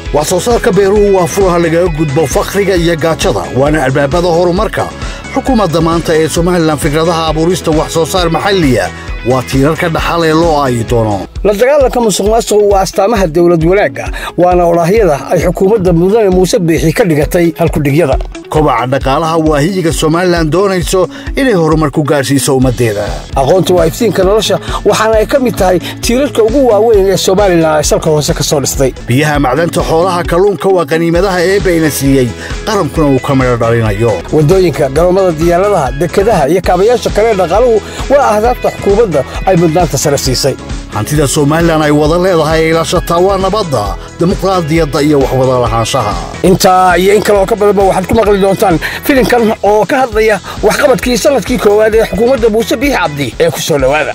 wax soo saarka beeruhu waa furaha lagaga gudbo fakhriga iyo gaajada waana albaabada horumarka xukuumadda maanta ee somalilan fikradaha abuurista wax soo saar maxalliya waa tiirarka dhaxal ee loo aayi doono la dagaalanka musuq maasuqu waa astaamaha dowlad wanaagga waana odhaahyada ay xukuumadda mudane muuse biixi ka dhigatay halkudhigyada kobaca dhaqaalaha waa hiyiga somalilan doonayso inay horumar ku gaadhsiiso ummaddeeda aqoontu waa iftiinka nolosha waxaana ay ka mid tahay tiirarka ugu waaweyn ee somalilan ay salka hoose ka soo dhistay biyaha macdanta xoolaha kalluunka waa qaniimadaha eebbayna siiyey qarankuna uu ka midho dhalinayo waddooyinka garoomada diyaaradaha dekedaha iyo kaabayaasha kale dhaqaaluhu waa ahdaabta xukuumadda ay mudnaanta sare siisay hantida somalilan ay wada leedahay ay ilaashataa waa nabadda dimuqraadiyadda iyo waxwada lahaanshaha intaa iyo in kale oo ka badanba waxaad ku maqli doontaan filimkan oo ka hadlaya waxqabadkii sannadkii koowaad ee xukuumadda muuse biixi cabdi ee ku soo dhowaada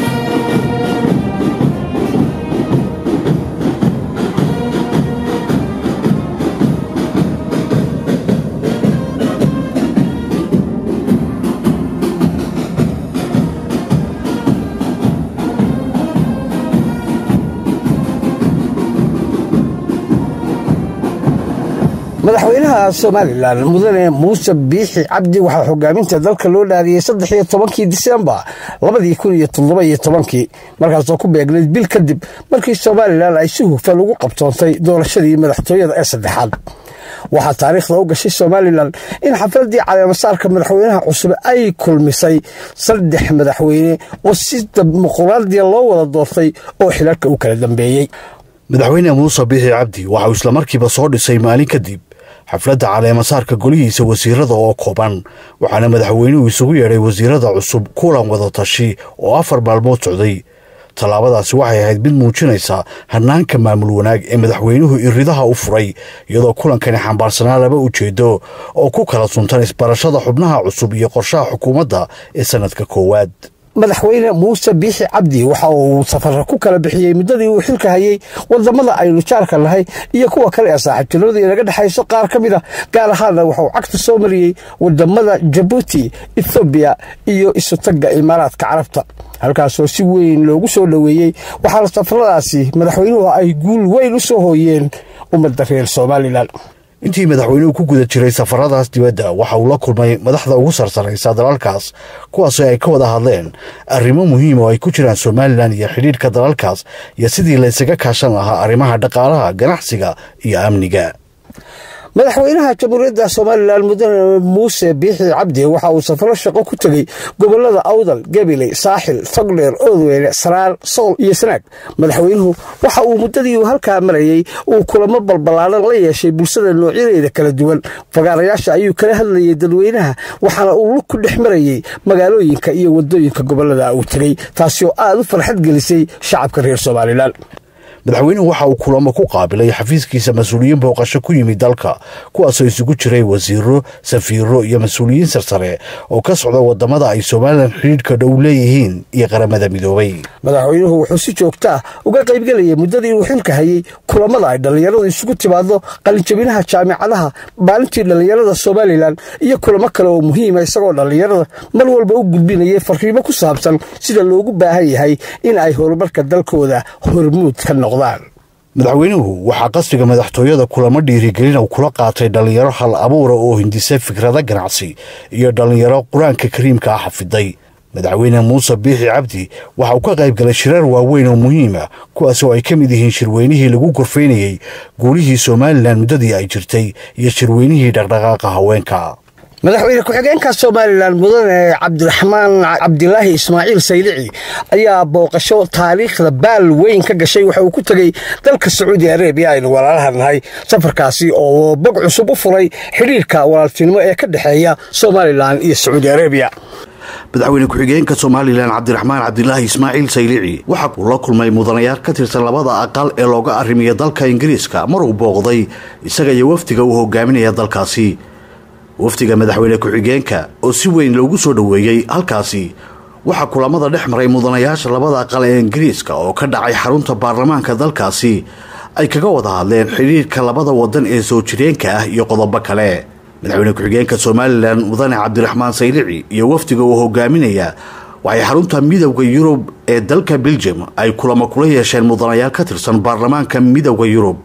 madaxweynaha somalilan mudane muuse biixi cabdi waxaa hogaaminta dalka loo dhaariyey saddex iyo tobankii disembar labadii kun iyo toddoba iyo tobankii markaasoo ku beegnayd bil kadib markii somalilan ay si hufan ugu qabtoontay doorashadii madaxtooyada ee saddexaad waxaa taariikhda u gashay somalilan in xafladii caleemasaarka madaxweynaha cusub ay kulmisay saddex madaxweyne oo si dimuqraadiya loo wada doortay oo xilalka u kala dambeeyey madaxweyne muuse biixi cabdi waxa uu islamarkiiba soo dhisay maalin kadib xafladda caleemasaarka golihiisa wasiirada oo kooban waxaana madaxweynuhu isugu yeedhay wasiirada cusub kulan wada tashi oo afar maalmood socday tallaabadaasi waxay ahayd mid muujinaysa hanaanka maamul wanaag ee madaxweynuhu iridaha u furay iyadoo kulankani xambaarsanaa laba ujeedo oo ku kala suntan isbarashada xubnaha cusub iyo qorshaha xukuumadda ee sannadka koowaad madaxweyne muuse biixi cabdi waxa uu safara ku kala bixiyey muddadii uu xilka hayey wadamada aynu jaarka nahay iyo kuwa kale ee saaxiibtinimada inaga dhexayso qaar ka mid a gaar ahaanna waxauu cagta soo mariyey wadamada jabuuti ethoobiya iyo isutagga imaaraadka carabta halkaasoo si weyn loogu soo dhoweeyey waxaana safaradaasi madaxweynuhu ay guul weyn u soo hooyeen ummadda reer somalilan intii madaxweynuhu ku guda jiray safaradaas dibadda waxa uu la kulmay madaxda ugu sarsaraysa dalalkaas kuwaasoo ay ka wada hadleen arrimo muhiim oo ay ku jiraan somalilan iyo xidhiidhka dalalkaas iyo sidii laysaga kaashan lahaa arrimaha dhaqaalaha ganacsiga iyo amniga madaxweynaha jamhuuriyadda somalilan mudane muuse biixi cabdi waxa uu safaro shaqo ku tegey gobolada awdal gabiley saaxil togdheer oodweyne saraar sool iyo sanaag madaxweynuhu waxa uu muddadii uu halkaa marayey uu kulamo balballaaran la yeeshay bulshada noocyadeeda kala duwan fagaarayaasha ayuu kala hadlayey dadweynaha waxaana uu lug ku dhex marayey magaalooyinka iyo wadooyinka gobolada uu tegey taasi oo aad u farxad gelisay shacabka reer somalilan madaxweynuhu waxa uu kulamo ku qaabilay xafiiskiisa mas-uuliyiin booqasho ku yimid dalka kuwaasoo isugu jiray wasiiro safiiro iyo mas-uuliyiin sarsare oo ka socda wadamada ay somalilan xidhiidhka dhow leeyihiin iyo qaramada midoobay madaxweynuhu wuxuu si joogta ah uga qaybgelayay muddadii uu xilka hayey kulamada ay dhallinyaradu isugu timaado qalinjabinaha jaamicadaha maalintii dhallinyarada somalilan iyo kulamo kale oo muhiima isagoo dhallinyarada mar walba u gudbinayay fariimo ku saabsan sida loogu baahan yahay in ay horumarka dalkooda hormuud ka noqdo madaxweynuhu waxaa qasriga madaxtooyada kulamo dhiirigelin uu kula qaatay dhallinyaro hal abuura oo hindisa fikrado ganacsi iyo dhallinyaro qur-aanka kariimka ah xafiday madaxweyne muuse biixi cabdi waxa uu ka qayb galay shirar waaweyn oo muhiima kuwaas oo ay ka mid yihiin shirweynihii lagu gorfaynayey guulihii somalilan muddadii ay jirtay iyo shirweynihii dhaqdhaqaaqa haweenka madaxweyne ku-xigeenka somalilan mudane cabdiraxmaan cabdilaahi ismaaciil saylici ayaa booqasho taariikhda baal weyn ka gashay waxa uu ku tegey dalka sacuudi arabiya aynu walaalaha nahay safarkaasi oo bog cusub u furay xidhiirka walaaltinimo ee ka dhexeeya somalilan iyo sacuudi arabiya madaxweyne ku-xigeenka somalilan cabdiraxmaan cabdilaahi ismaaciil saylici waxa uu la kulmay mudanayaal ka tirsan labada aqal ee looga arrimiya dalka ingiriiska mar uu booqday isaga iyo wafdiga uu hogaaminaya dalkaasi wafdiga madaxweyne ku-xigeenka oo si weyn loogu soo dhoweeyey halkaasi waxaa kulamada dhex maray mudanayaasha labada aqal ee ingiriiska oo ka dhacay xarunta baarlamaanka dalkaasi ay kaga wada hadleen xidhiirka labada wadan ee soo jireenka ah iyo qodobo kale madaxweyne ku-xigeenka somalilan mudane cabdiraxmaan saylici iyo wafdiga uu hogaaminaya waxay xarunta midowda yurub ee dalka beljum ay kulamo kula yeesheen mudanayaal ka tirsan baarlamaanka midowda yurub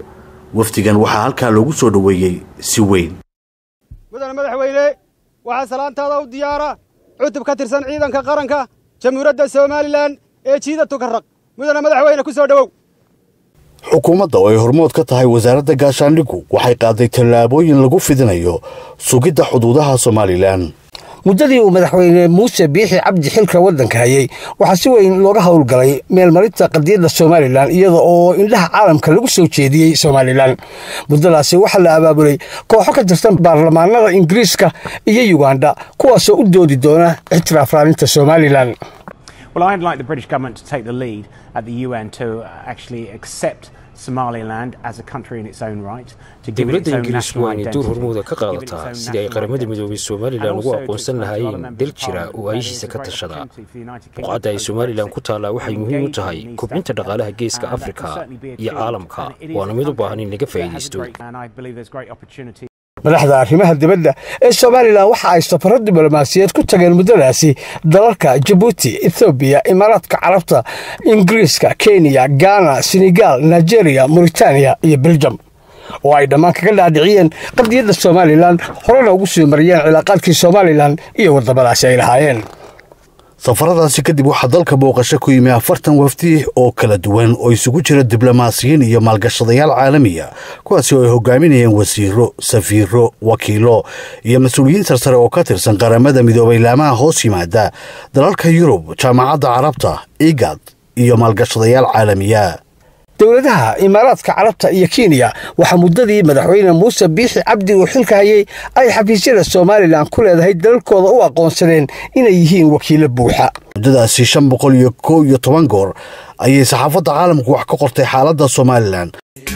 wafdigan waxaa halkaa loogu soo dhoweeyey si weyn mudane madaxweyne waxaa salaantaada u diyaara cutub ka tirsan ciidanka qaranka jamhuuriyadda somalilan ee jiida tukarraq mudane madaxweyne ku soo dhowow xukuumadda oo ay hormood ka tahay wasaaradda gaashaandhigu waxay qaaday tallaabooyin lagu fidinayo sugidda xuduudaha somalilan muddadii uu madaxweyne muuse biixi cabdi xilka waddanka hayey waxaa si weyn looga howlgalay meelmarinta qadiyadda somalilan iyada oo indhaha caalamka lagu soo jeediyey somalilan muddadaasi waxaa la abaabulay kooxo ka tirsan baarlamaanada ingiriiska iyo yuganda kuwaasoo u doodi doona ixtiraaf raalinta somalilan Well, I'd like the British government to take the lead at the UN to actually accept Somaliland as a country in its own right, to give it its dowladda own ingiriisku national waa inay door identity, hormuuda ka to give it its qaadataa own sidii ay national qaramada identity, midoobay and somalilan ugu also to aqoonsan explain to other lahaayeen members dal of jira Parliament oo that aayishiisa it is ka a great tashada opportunity for the United Kingdom buqcadda ay post somalilan ku Brexit taallaa waxay to muhiim u engage tahay in East kobcinta Africa, dhaqaalaha geeska and that can afrika certainly be iyo achieved, caalamka and it is waana a mid u country baahan in laga that has faa'iidaysto great- and I believe there's great opportunity madaxda arrimaha dibadda ee somalilan waxa ay safaro diblomaasiyeed ku tageen muddadaasi dalalka jabuuti ethoobiya imaaraadka carabta ingiriiska kenya ghana senegal nigeria mauritaniya iyo beljum oo ay dhammaan kaga dhaadhiciyeen qadiyadda somalilan horena ugu sii mariyeen cilaaqaadkii somalilan iyo waddamadaasi ay lahaayeen safaradaasi kadib waxaa dalka booqasho ku yimi afartan wafdi oo kala duwan oo isugu jira diblomaasiyiin iyo maalgashadayaal caalamiya kuwaasi oo ay hogaaminayeen wasiiro safiiro wakiilo iyo mas-uuliyiin sarsare oo ka tirsan qaramada midoobay laamaha hoos yimaada dalalka yurub jaamacadda carabta igad iyo maalgashadayaal caalamiya dowladaha imaaraadka carabta iyo kenya waxaa muddadii madaxweyne muuse biixi cabdi uu xilka hayey ay xafiisyada somalilan ku leedahay dalalkooda u aqoonsadeen inay yihiin wakiilo buuxa muddadaasi shan boqol iyo kow iyo toban goor ayay saxaafadda caalamku wax ka qortay xaaladda somalilan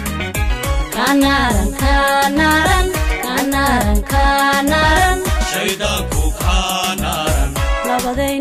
Kanaran, kanaran, kanaran, kanaran. Nabaday,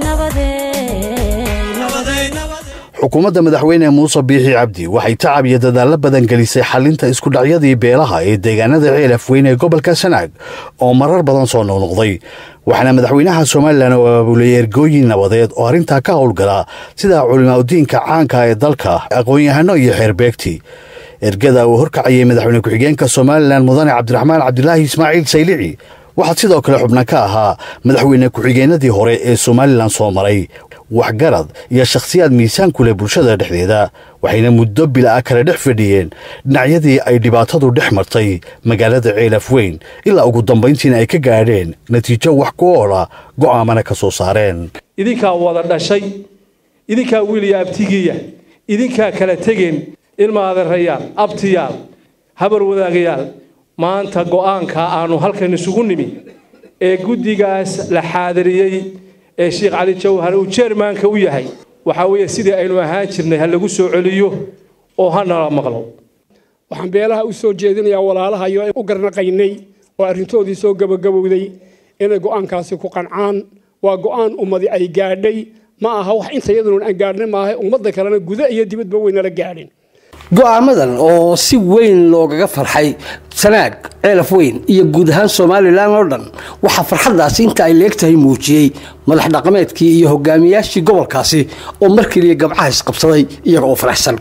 nabaday, xukuumadda madaxweyne muuse biixi cabdi waxay tacab iyo dadaallo badan gelisay xalinta iskudhacyadii beelaha ee deegaanada ceelaf weyn ee gobolka sanaag oo marar badan soo noqnoqday waxaana madaxweynaha somalilan oo abaabulay ergooyin nabadeed oo arrintaa ka howlgala sida culimaadudiinka caanka ee dalka aqoon-yahano iyo xeerbeegti ergada uu horkacayay madaxweyne ku-xigeenka somalilan mudane cabdiraxmaan cabdilaahi ismaaciil saylici waxaa sidoo kale xubna ka ahaa madaxweyne ku-xigeenadii hore ee somalilan soo maray waxgarad iyo shakhsiyaad miisaan ku leh bulshada dhexdeeda waxayna muddo bila-a kale dhex fadhiyeen dhinacyadii ay dhibaatadu dhex martay magaalada ceelaf weyn ilaa ugu dambayntiina ay ka gaadheen natiijo wax ku oola go'aamana ka soo saareen idinkaa wada dhashay idinkaa wiiliya abtigiya idinkaa kala tegeen ilma adeerayaal abtiyaal habar wadaagayaal maanta go'aanka aanu halkan isugu nimi ee guddigaas la xaadiriyey ee sheekh cali jawhar uu jeermaanka u yahay waxaa weeye sidii aynu ahaan jirnay ha lagu soo celiyo oo ha nala maqlo waxaan beelaha u soo jeedinayaa walaalahayo u garnaqaynay oo arrintoodii soo gabagabowday inay go'aankaasi ku qancaan waa go'aan ummadi ay gaadhay ma aha wax inta iyaduna aan gaadhnay maaha ummadda kalena guda iyo dibadba weynala gaadhin go'aamadan oo si weyn loogaga farxay sanaag ceelaf weyn iyo guud ahaan somalilan oo dhan waxaa farxaddaasi inta ay leegtahay muujiyey madax dhaqameedkii iyo hogaamiyaashii gobolkaasi oo mar keliya gabcaha isqabsaday iyaga oo faraxsan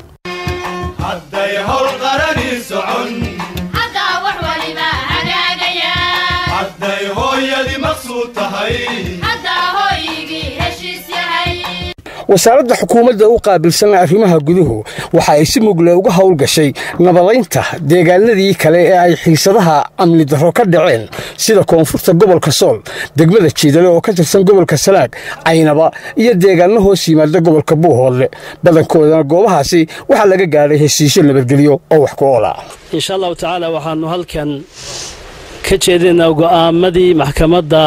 hadday howl qarani socon haddaa wax waliba hagaagaya hadday hooyadii maqsuud tahay haddaa hooyigii heshiis yahay wasaaradda xukuumadda u qaabilsan arrimaha guduhu waxa ay si mugle uga howlgashay nabadaynta deegaanadii kale ee ay xiisadaha amni darro ka dhaceen sida koonfurta gobolka sool degmada jiidale oo ka tirsan gobolka salaag caynaba iyo deegaano hoos yimaada gobolka buuhoodle badankoodana goobahaasi waxaa laga gaadhay heshiisyo nabadgelyo oo wax ku oola insha allahu tacaala waxaannu halkan ka jeedinaynaa go'aamadii maxkamadda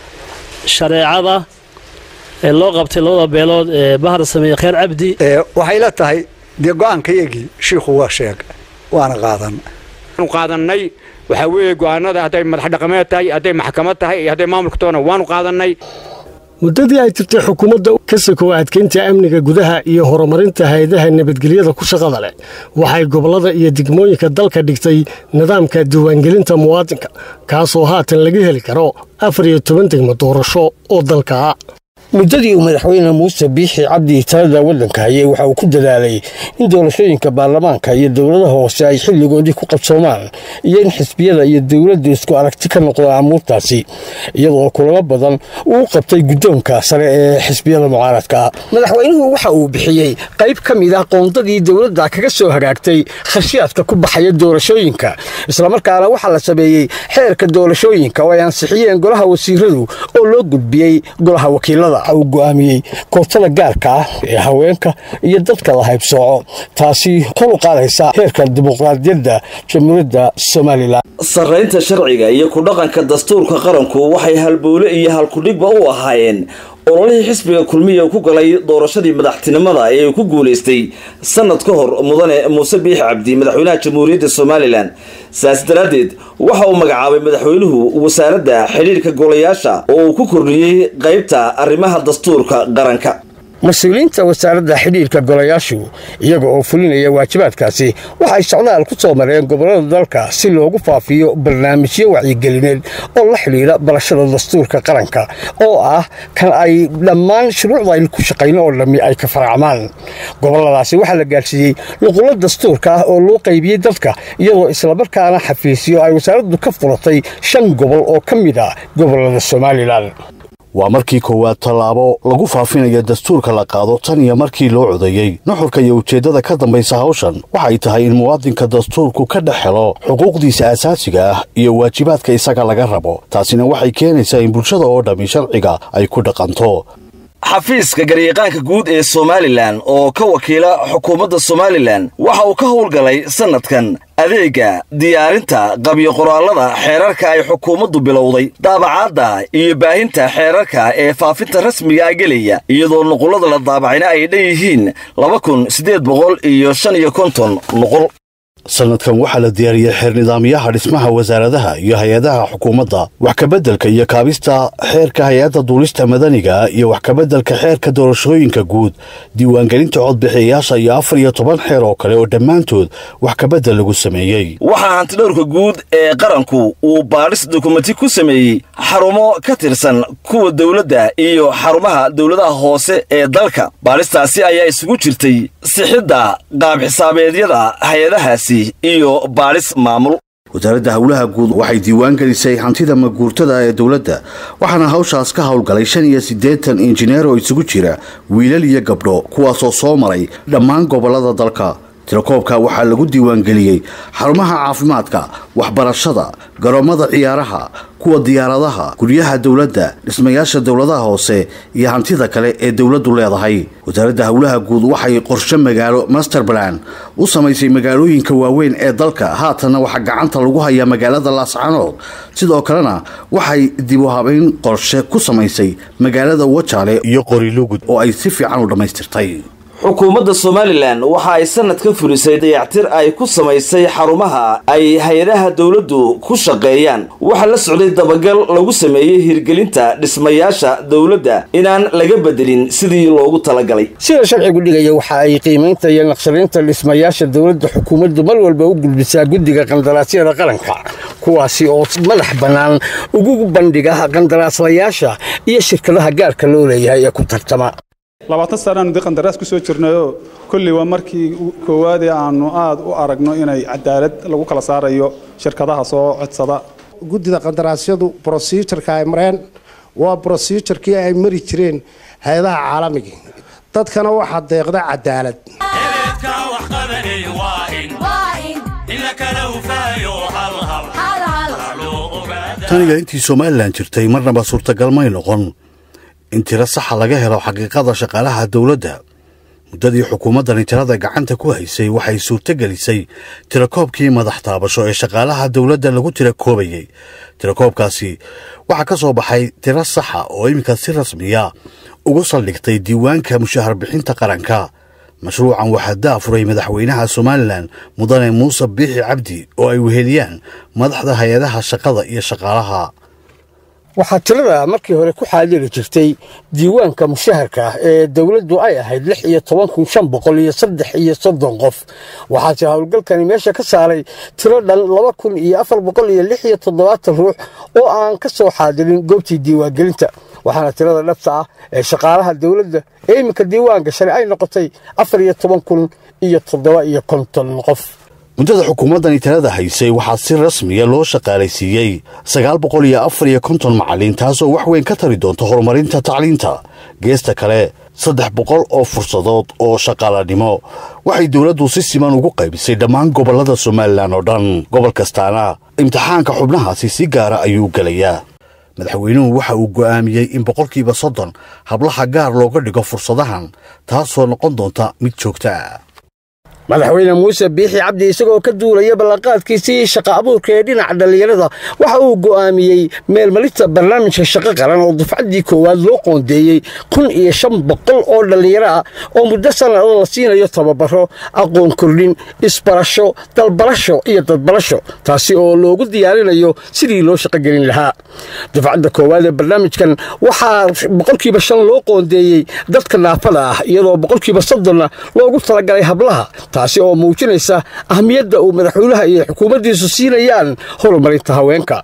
shareecada ee loo qabtay labada beelood ee bahar sameeye kheer cabdi waxay la tahay dee go'aankayagii shiikhu waa sheeg waana qaadan waanu qaadannay waxaa weeye go'aanada hadday madax dhaqameed tahay hadday maxkamad tahay iyo hadday maamulka toona waanu qaadannay muddadii ay jirtay xukuumadda ka sokow adkeynta amniga gudaha iyo horumarinta hay-adaha nabadgelyada ku shaqada leh waxay gobollada iyo degmooyinka dalka dhigtay nidaamka diiwaangelinta muwaadinka kaasoo haatan laga heli karo afar iyo toban degmo doorasho oo dalka ah muddadii uu madaxweyne muuse biixi cabdi talada waddanka hayay waxa uu ku dadaalay in doorashooyinka baarlamaanka iyo dowladaha hoose ay xilligoodii ku qabsoomaan iyo in xisbiyada iyo dowladdu isku aragti ka noqdaan amuurtaasi iyadoo kulamo badan uu qabtay guddoonka sare ee xisbiyada mucaaradka madaxweynuhu waxa uu bixiyey qayb ka mid ah qoondadii dowladda kaga soo hagaagtay khashiyaadka ku baxaya doorashooyinka islamarkaana waxaa la sameeyey xeerka doorashooyinka oo ay ansixiyeen golaha wasiiradu oo loo gudbiyey golaha wakiilada uu go'aamiyey kootada gaarka ah ee haweenka iyo dadka la haybsooco taasi kor u qaadaysa heerka dimuqraadiyadda jamhuuriyadda somalilan sarraynta sharciga iyo ku dhaqanka dastuurka qaranku waxay halbowle iyo halkudhigba u ahaayeen ololihii xisbiga kulmiya uu ku galay doorashadii madaxtinimada ee uu ku guulaystay sanad ka hor mudane muuse biixi cabdi madaxweynaha jamhuuriyadda somalilan saas daraaddeed waxa uu magacaabay madaxweynuhu wasaaradda xidhiirka golayaasha oo uu ku kordhiyey qaybta arrimaha dastuurka qaranka mas-uuliyiinta wasaaradda xidhiirka golayaashu iyaga oo fulinaya waajibaadkaasi waxay socdaal ku soo mareen gobollada dalka si loogu faafiyo barnaamijyo wacyigelineed oo la xidhiidha barashada dastuurka qaranka oo ah kan ay dhammaan shuruucda aynu ku shaqayno oo dhammi ay ka faracmaan gobolladaasi waxaa la gaadhsiiyey nuqullo dastuurka ah oo loo qaybiyey dadka iyadoo islamarkaana xafiisyo ay wasaaraddu ka furatay shan gobol oo ka mid ah gobollada somalilan waa markii koowaad tallaabo lagu faafinayo dastuurka la qaado tan iyo markii loo codeeyey nuxurka iyo ujeeddada ka dambaysa hawshan waxay tahay in muwaadinka dastuurku ka dhex helo xuquuqdiisa asaasiga ah iyo waajibaadka isaga laga rabo taasina waxay keenaysaa in bulshada oo dhammi sharciga ay ku dhaqanto xafiiska garyaqaanka guud ee somalilan oo ka wakiila xukuumadda somalilan waxa uu ka howlgalay sannadkan adeegga diyaarinta qabyo qoraallada xeerarka ay xukuumaddu bilowday daabacaadda iyo baahinta xeerarka ee faafinta rasmiga gelaya iyadoo nuqullada la daabacayna ay dhan yihiin laba kun siddeed boqol iyo shan iyo konton nuqul sannadkan waxaa la diyaariyey xeer nidaamyaha dhismaha wasaaradaha iyo hay-adaha xukuumadda wax kabeddelka iyo kaabista xeerka hay-adda duulista madaniga iyo wax kabeddelka xeerka doorashooyinka guud diiwaangelinta codbixiyayaasha iyo afar iyo toban xeer oo kale oo dhammaantood wax kabeddel lagu sameeyey waxaa hantidhowrka guud ee qaranku uu baadhis dukumenti ku sameeyey xarumo ka tirsan kuwa dowladda iyo xarumaha dowladaha hoose ee dalka baadhistaasi ayaa isugu jirtay sixidda qaab xisaabeedyada hay-adahaasi iyo baadhis maamul wasaaradda howlaha guud waxay diiwaan gelisay hantida maguurtada ee dowladda waxaana hawshaas ka howlgalay shan iyo siddeetan injineer oo isugu jira wiilal iyo gabdho kuwaasoo soo maray dhammaan gobollada dalka tirakoobka waxaa lagu diiwaangeliyey xarumaha caafimaadka waxbarashada garoommada ciyaaraha kuwa diyaaradaha guryaha dowladda dhismayaasha dowladaha hoose iyo hantida kale ee dowladdu leedahay wasaaradda howlaha guud waxay qorshe magaalo masterbalan u samaysay magaalooyinka waaweyn ee dalka haatanna waxaa gacanta lagu hayaa magaalada laascanood sidoo kalena waxay dib u habayn qorshe ku samaysay magaalada wajaale iyo qorilugud oo ay si fiican u dhammaystirtay xukuumadda somalilan waxa ay sanad ka fulisay dayactir ay ku samaysay xarumaha ay hay-adaha dowladdu ku shaqeeyaan waxaa la socday dabagal lagu sameeyey hirgelinta dhismayaasha dowladda inaan laga bedelin sidii loogu talagalay sida sharcigu dhigaya waxa ay qiimaynta iyo naqshadaynta dhismayaasha dowladda xukuumaddu mar walba u gudbisaa guddiga qandaraasyada qaranka kuwaasi oo madax bannaan ugu bandhiga qandaraaslayaasha iyo shirkadaha gaarka loo leeyahay ee ku tartama labaatan sanaanu dee qandaraas ku soo jirnayoo kolley waa markii koowaadee aanu aad u aragno inay cadaalad lagu kala saarayo shirkadaha soo codsada guddida qandaraasyadu brosijurka ay mareen waa brosijurkii ay mari jireen hay-adaha caalamiga dadkana waxaa deeqda cadaalad taniga intii somalilan jirtay marnaba suurtagal may noqon in tiro saxa laga helo xaqiiqada shaqaalaha dowladda muddadii xukuumaddani tirada gacanta ku haysay waxay suurtogelisay tirakoobkii madax taabasho ee shaqaalaha dowladda lagu tira koobayey tirakoobkaasi waxaa ka soo baxay tiro saxa oo iminka si rasmiya ugu saldhigtay diiwaanka mushahar bixinta qaranka mashruucan waxaa daafuray madaxweynaha somalilan mudane muuse biixi cabdi oo ay weheliyaan madaxda hay-adaha shaqada iyo shaqaalaha waxaa tirada markii hore ku xaadiri jirtay diiwaanka mushaharka ah ee dowladdu ay ahayd lix iyo toban kun shan boqol iyo saddex iyo soddon qof waxaase howlgalkani meesha ka saaray tiro dhan laba kun iyo afar boqol iyo lix iyo toddobaatan ruux oo aan ka soo xaadirin goobtii diiwaangelinta waxaana tirada dhabta ah ee shaqaalaha dowladda ee iminka diiwaan gashan ay noqotay afar iyo toban kun iyo toddoba iyo konton qof muddada xukuumaddani talada haysay waxaa si rasmiya loo shaqaalaysiiyey sagaal boqol iyo afar iyo konton macallin taasoo wax weyn ka tari doonta horumarinta tacliinta geesta kale saddex boqol oo fursadood oo shaqaalanimo waxay dowladdu si siman ugu qaybisay dhammaan gobollada somalilan oo dhan gobol kastaana imtixaanka xubnahaasi si gaara ayuu gelayaa madaxweynuhu waxa uu go'aamiyey in boqolkiiba soddon hablaha gaar looga dhigo fursadahan taasoo noqon doonta mid joogta ah madaxweyne muuse biixi cabdi isagoo ka duulaya ballanqaadkiisii shaqa abuurka ee dhinaca dhallinyarada waxa uu go'aamiyey meelmarinta barnaamijka shaqo qaran oo dufcaddii koowaad loo qoondeeyey kun iyo shan boqol oo dhallinyaro ah oo muddo sannada la siinayo tababaro aqoon kordhin isbarasho dalbarasho iyo dadbarasho taasi oo loogu diyaarinayo sidii loo shaqogelin lahaa dufcadda koowaad ee barnaamijkan waxaa boqolkiiba shan loo qoondeeyey dadka naafada ah iyadoo boqolkiiba soddonna loogu talagalay hablaha taasi oo muujinaysa ahmiyadda uu madaxweynaha iyo xukuumaddiisu siinayaan horumarinta haweenka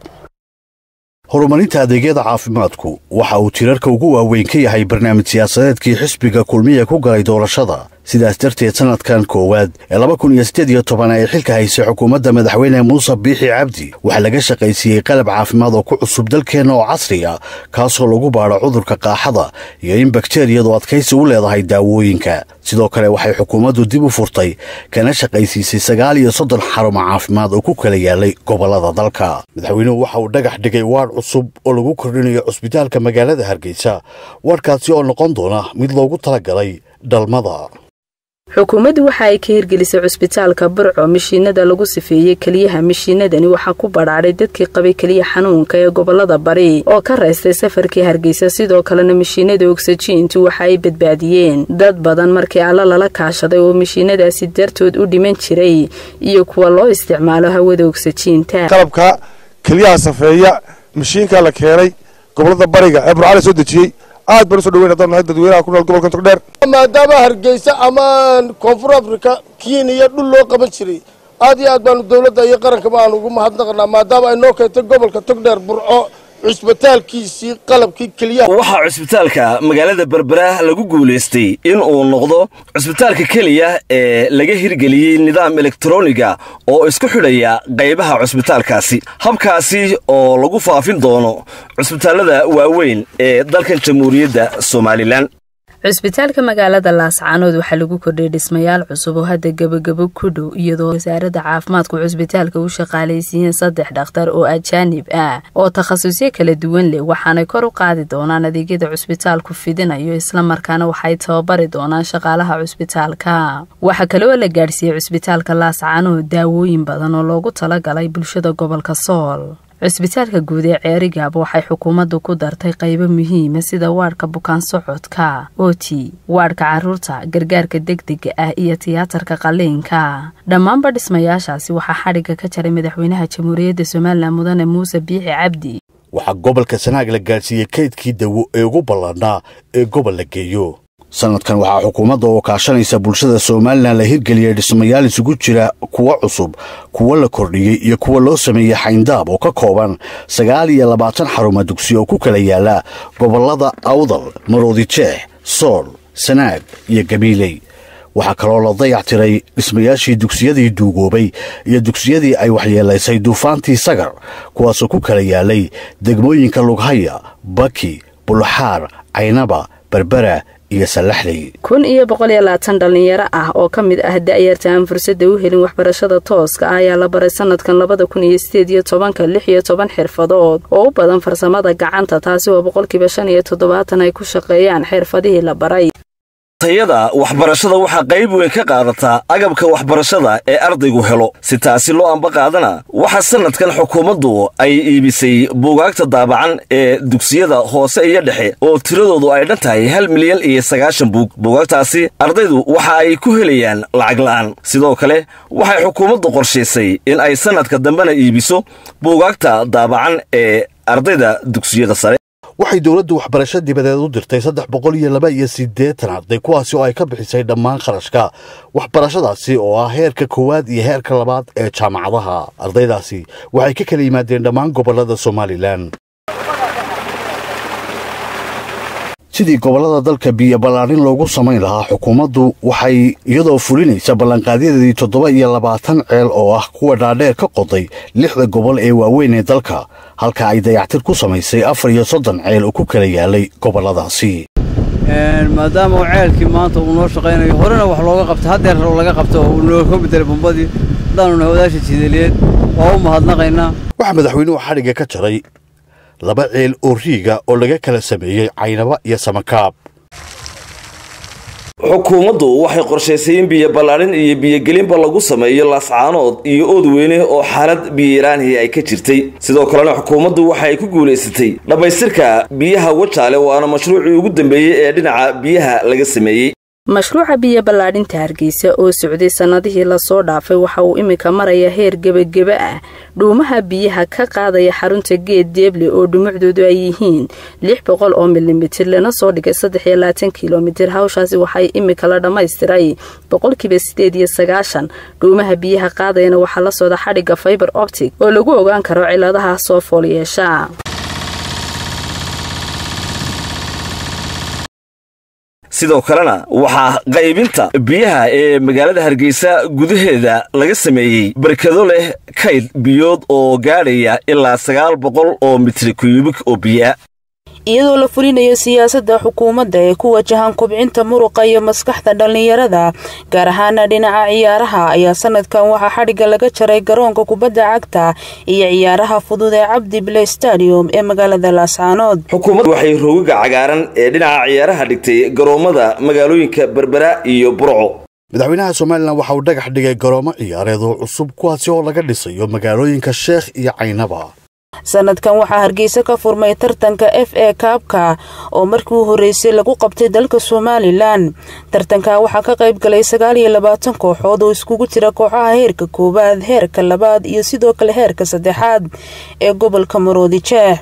horumarinta adeegyada caafimaadku waxa uu tirarka ugu waaweyn ka yahay barnaamij siyaasadeedkii xisbiga kulmiya ku galay doorashada sidaas darteed sannadkan koowaad ee laba kun iyo siddeed iyo toban ay xilka haysay xukuumadda madaxweyne muuse biixi cabdi waxaa laga shaqaysiiyey qalab caafimaad oo ku cusub dalkeenna oo casri ah kaasoo lagu baadho cudurka qaaxada iyo in bakteriyadu adkaysi u leedahay daawooyinka sidoo kale waxay xukuumaddu dib u furtay kana shaqaysiisay sagaal iyo soddon xarumo caafimaad oo ku kala yaalay gobollada dalka madaxweynuhu waxa uu dhagax dhigay waadh cusub oo lagu kordhinayo cusbitaalka magaalada hargeysa waadhkaasi oo noqon doona mid loogu talagalay dhalmada xukuumaddu waxa ay ka hirgelisay cusbitaalka burco mishiinada lagu sifeeyey keliyaha mishiinadani waxaa ku badhaadhay dadkii qabay keliya xanuunka ee gobolada bari oo ka raystay safarkii hargeysa sidoo kalena mishiinada ogsajiintu waxa ay badbaadiyeen dad badan markii alla lala kaashaday oo mishiinadaasi dartood u dhiman jiray iyo kuwa loo isticmaalo hawada ogsajiinta qalabka keliyaha safeeya mishiinka la keenay gobolada bariga ee burcala soo dejiyey aad baan usoo dhaweyn haddaan nahay dadweynaha ku nool gobolka togdheer maadaama hargeysa ama koonfur africa kenya dhul loo qaban jiray aad iyo aad baanu dowladda iyo qarankaba aan ugu mahadnaqanaa maadaama ay noo keentay gobolka togdheer burco cusbitaalkiisii qalabkii keliyaha waxaa cusbitaalka magaalada berbera lagu guulaystay in uu noqdo cusbitaalka keliya ee laga hirgeliyey nidaam elektroniga oo isku xidhaya qaybaha cusbitaalkaasi habkaasi oo lagu faafin doono cusbitaallada waaweyn ee dalkan jamhuuriyadda somalilan cusbitaalka magaalada laascaanood waxaa lagu kordhiyay dhismayaal cusub oo hadda gebagabo ku dhow iyadoo wasaaradda caafimaadku cusbitaalka u shaqaalaysiiyeen saddex dhakhtar oo ajaanib ah oo takhasusyo kala duwan leh waxaanay kor u qaadi doonaan adeegyada cusbitaalku fidinayo islamarkaana waxay tababari doonaan shaqaalaha cusbitaalka waxaa kaleoo la gaadhsiiyey cusbitaalka laascaanood daawooyin badan oo loogu talagalay bulshada gobolka sool cusbitaalka guud ee ceerigaaba waxay xukuumaddu ku dartay qaybo muhiima sida waadhka bukaan socodka oti waadhka caruurta gargaarka degdega ah iyo tiyaatarka qaliinka dhammaanba dhismayaashaasi waxaa xadhigga ka jaray madaxweynaha jamhuuriyadda somalilan mudane muuse biixi cabdi waxaa gobolka sanaag la gaadhsiiyey kaydkii dawo ee ugu ballanaa ee gobol la geeyo sannadkan waxaa xukuumadda oo kaashanaysa bulshada somalilan la hirgeliyey dhismayaal isugu jira kuwo cusub kuwo la kordhiyey iyo kuwa loo sameeyey xayndaab oo ka kooban sagaal iyo labaatan xaruma dugsi oo ku kala yaala gobollada awdal maroodi jeex sool sanaag iyo gabiiley waxaa kaloo la dayac tiray dhismayaashii dugsiyadii duugoobay iyo dugsiyadii ay waxyeelaysay duufaantii sagar kuwaasoo ku kala yaalay degmooyinka lughaya baki bulxaar caynaba berbera kun iyo boqol iyo labaatan dhallinyaro ah oo ka mid ah da'yarta aan fursadda u helin waxbarashada tooska ah ayaa la baray sanadkan labada kun iyo sideed iyo tobanka lix iyo toban xirfadood oo u badan farsamada gacanta taasi oo boqolkiiba shan iyo toddobaatan ay ku shaqeeyaan xirfadihii la baray tayada waxbarashada waxaa qayb weyn ka qaadataa agabka waxbarashada ee ardaygu helo si taasi loo amba qaadana waxaa sannadkan xukuumaddu ay iibisay buugaagta daabacan ee dugsiyada hoose iyo dhexe oo tiradoodu ay dhan tahay hal milyan iyo sagaashan buug buugaagtaasi ardaydu waxa ay ku helayaan lacag la'aan sidoo kale waxay xukuumaddu qorshaysay in ay sannadka dambena iibiso buugaagta daabacan ee ardayda dugsiyada sare waxay dowladdu waxbarasho dibadeed u dirtay saddex boqol iyo laba iyo siddeetan arday kuwaasi oo ay ka bixisay dhammaan kharashka waxbarashadaasi oo ah heerka koowaad iyo heerka labaad ee jaamacadaha ardaydaasi waxay ka kala yimaadeen dhammaan gobollada somalilan sidii gobollada dalka biyo ballaarin loogu samayn lahaa xukuumaddu waxay iyadoo fulinaysa ballanqaadyadeedii toddoba iyo labaatan ceel oo ah kuwa dhaadheer ka qoday lixda gobol ee waaweyn ee dalka halka ay dayactir ku samaysay afar iyo soddon ceel oo ku kala yaalay gobolladaasi maadaama uu ceelkii maanta uu noo shaqaynayo horena wax looga qabta haddeer rabo laga qabto oo uu nooga bedelay bombadii haddaanu nahay wadaasha jideeliyeed waa u mahadnaqaynaa waxaa madaxweynuhu xadhigga ka jaray laba ceel oo riiga oo laga kala sameeyey caynaba iyo samakaab xukuumaddu waxay qorshaysay in biyo ballaadhin iyo biyogelinba lagu sameeyo laascaanood iyo oodweyne oo xaalad biyoiraanhi ay ka jirtay sidoo kalena xukuumaddu waxa ay ku guulaysatay dhammaystirka biyaha wajaale waana mashruucii ugu dambeeyey ee dhinaca biyaha laga sameeyey mashruuca biyo ballaadhinta hargeysa oo socday sannadihii lasoo dhaafay waxa uu iminka maraya heer gebageba ah dhuumaha biyaha ka qaadaya xarunta geed deeble oo dhumucdoodu ay yihiin lix boqol oo milimitir lana soo dhigay saddex iyo labaatan kilomitir hawshaasi waxay iminka la dhammaystiray boqolkiiba sideed iyo sagaashan dhuumaha biyaha qaadayana waxaa la socda xadhigga faiber optic oo lagu ogaan karo ciladaha soo fool yeesha sidoo kalena waxaa qaybinta biyaha ee magaalada hargeysa gudaheeda laga sameeyey barkado leh kayd biyood oo gaadhaya ilaa sagaal boqol oo mitri kuyubik oo biyaa iyadoo la fulinayo siyaasadda xukuumadda ee ku wajahan kubcinta muruqa iyo maskaxda dhallinyarada gaar ahaana dhinaca ciyaaraha ayaa sanadkan waxaa xadhigga laga jaray garoonka kubadda cagta iyo ciyaaraha fudud ee cabdi bley stadium ee magaalada laascaanood xukuumaddu waxay roogaga cagaaran ee dhinaca ciyaaraha dhigtay garoommada magaalooyinka berbera iyo burco madaxweynaha somalilan waxa uu dhagax dhigay garoomo ciyaareed oo cusub kuwaasi oo laga dhisayo magaalooyinka sheekh iyo caynaba sanadkan waxaa hargeysa ka furmay tartanka f a kaabka oo markii u horreysay lagu qabtay dalka somalilan tartanka waxaa ka qayb galay sagaal iyo labaatan kooxood oo iskugu jira kooxaha heerka koowaad heerka labaad iyo sidoo kale heerka saddexaad ee gobolka maroodi jeex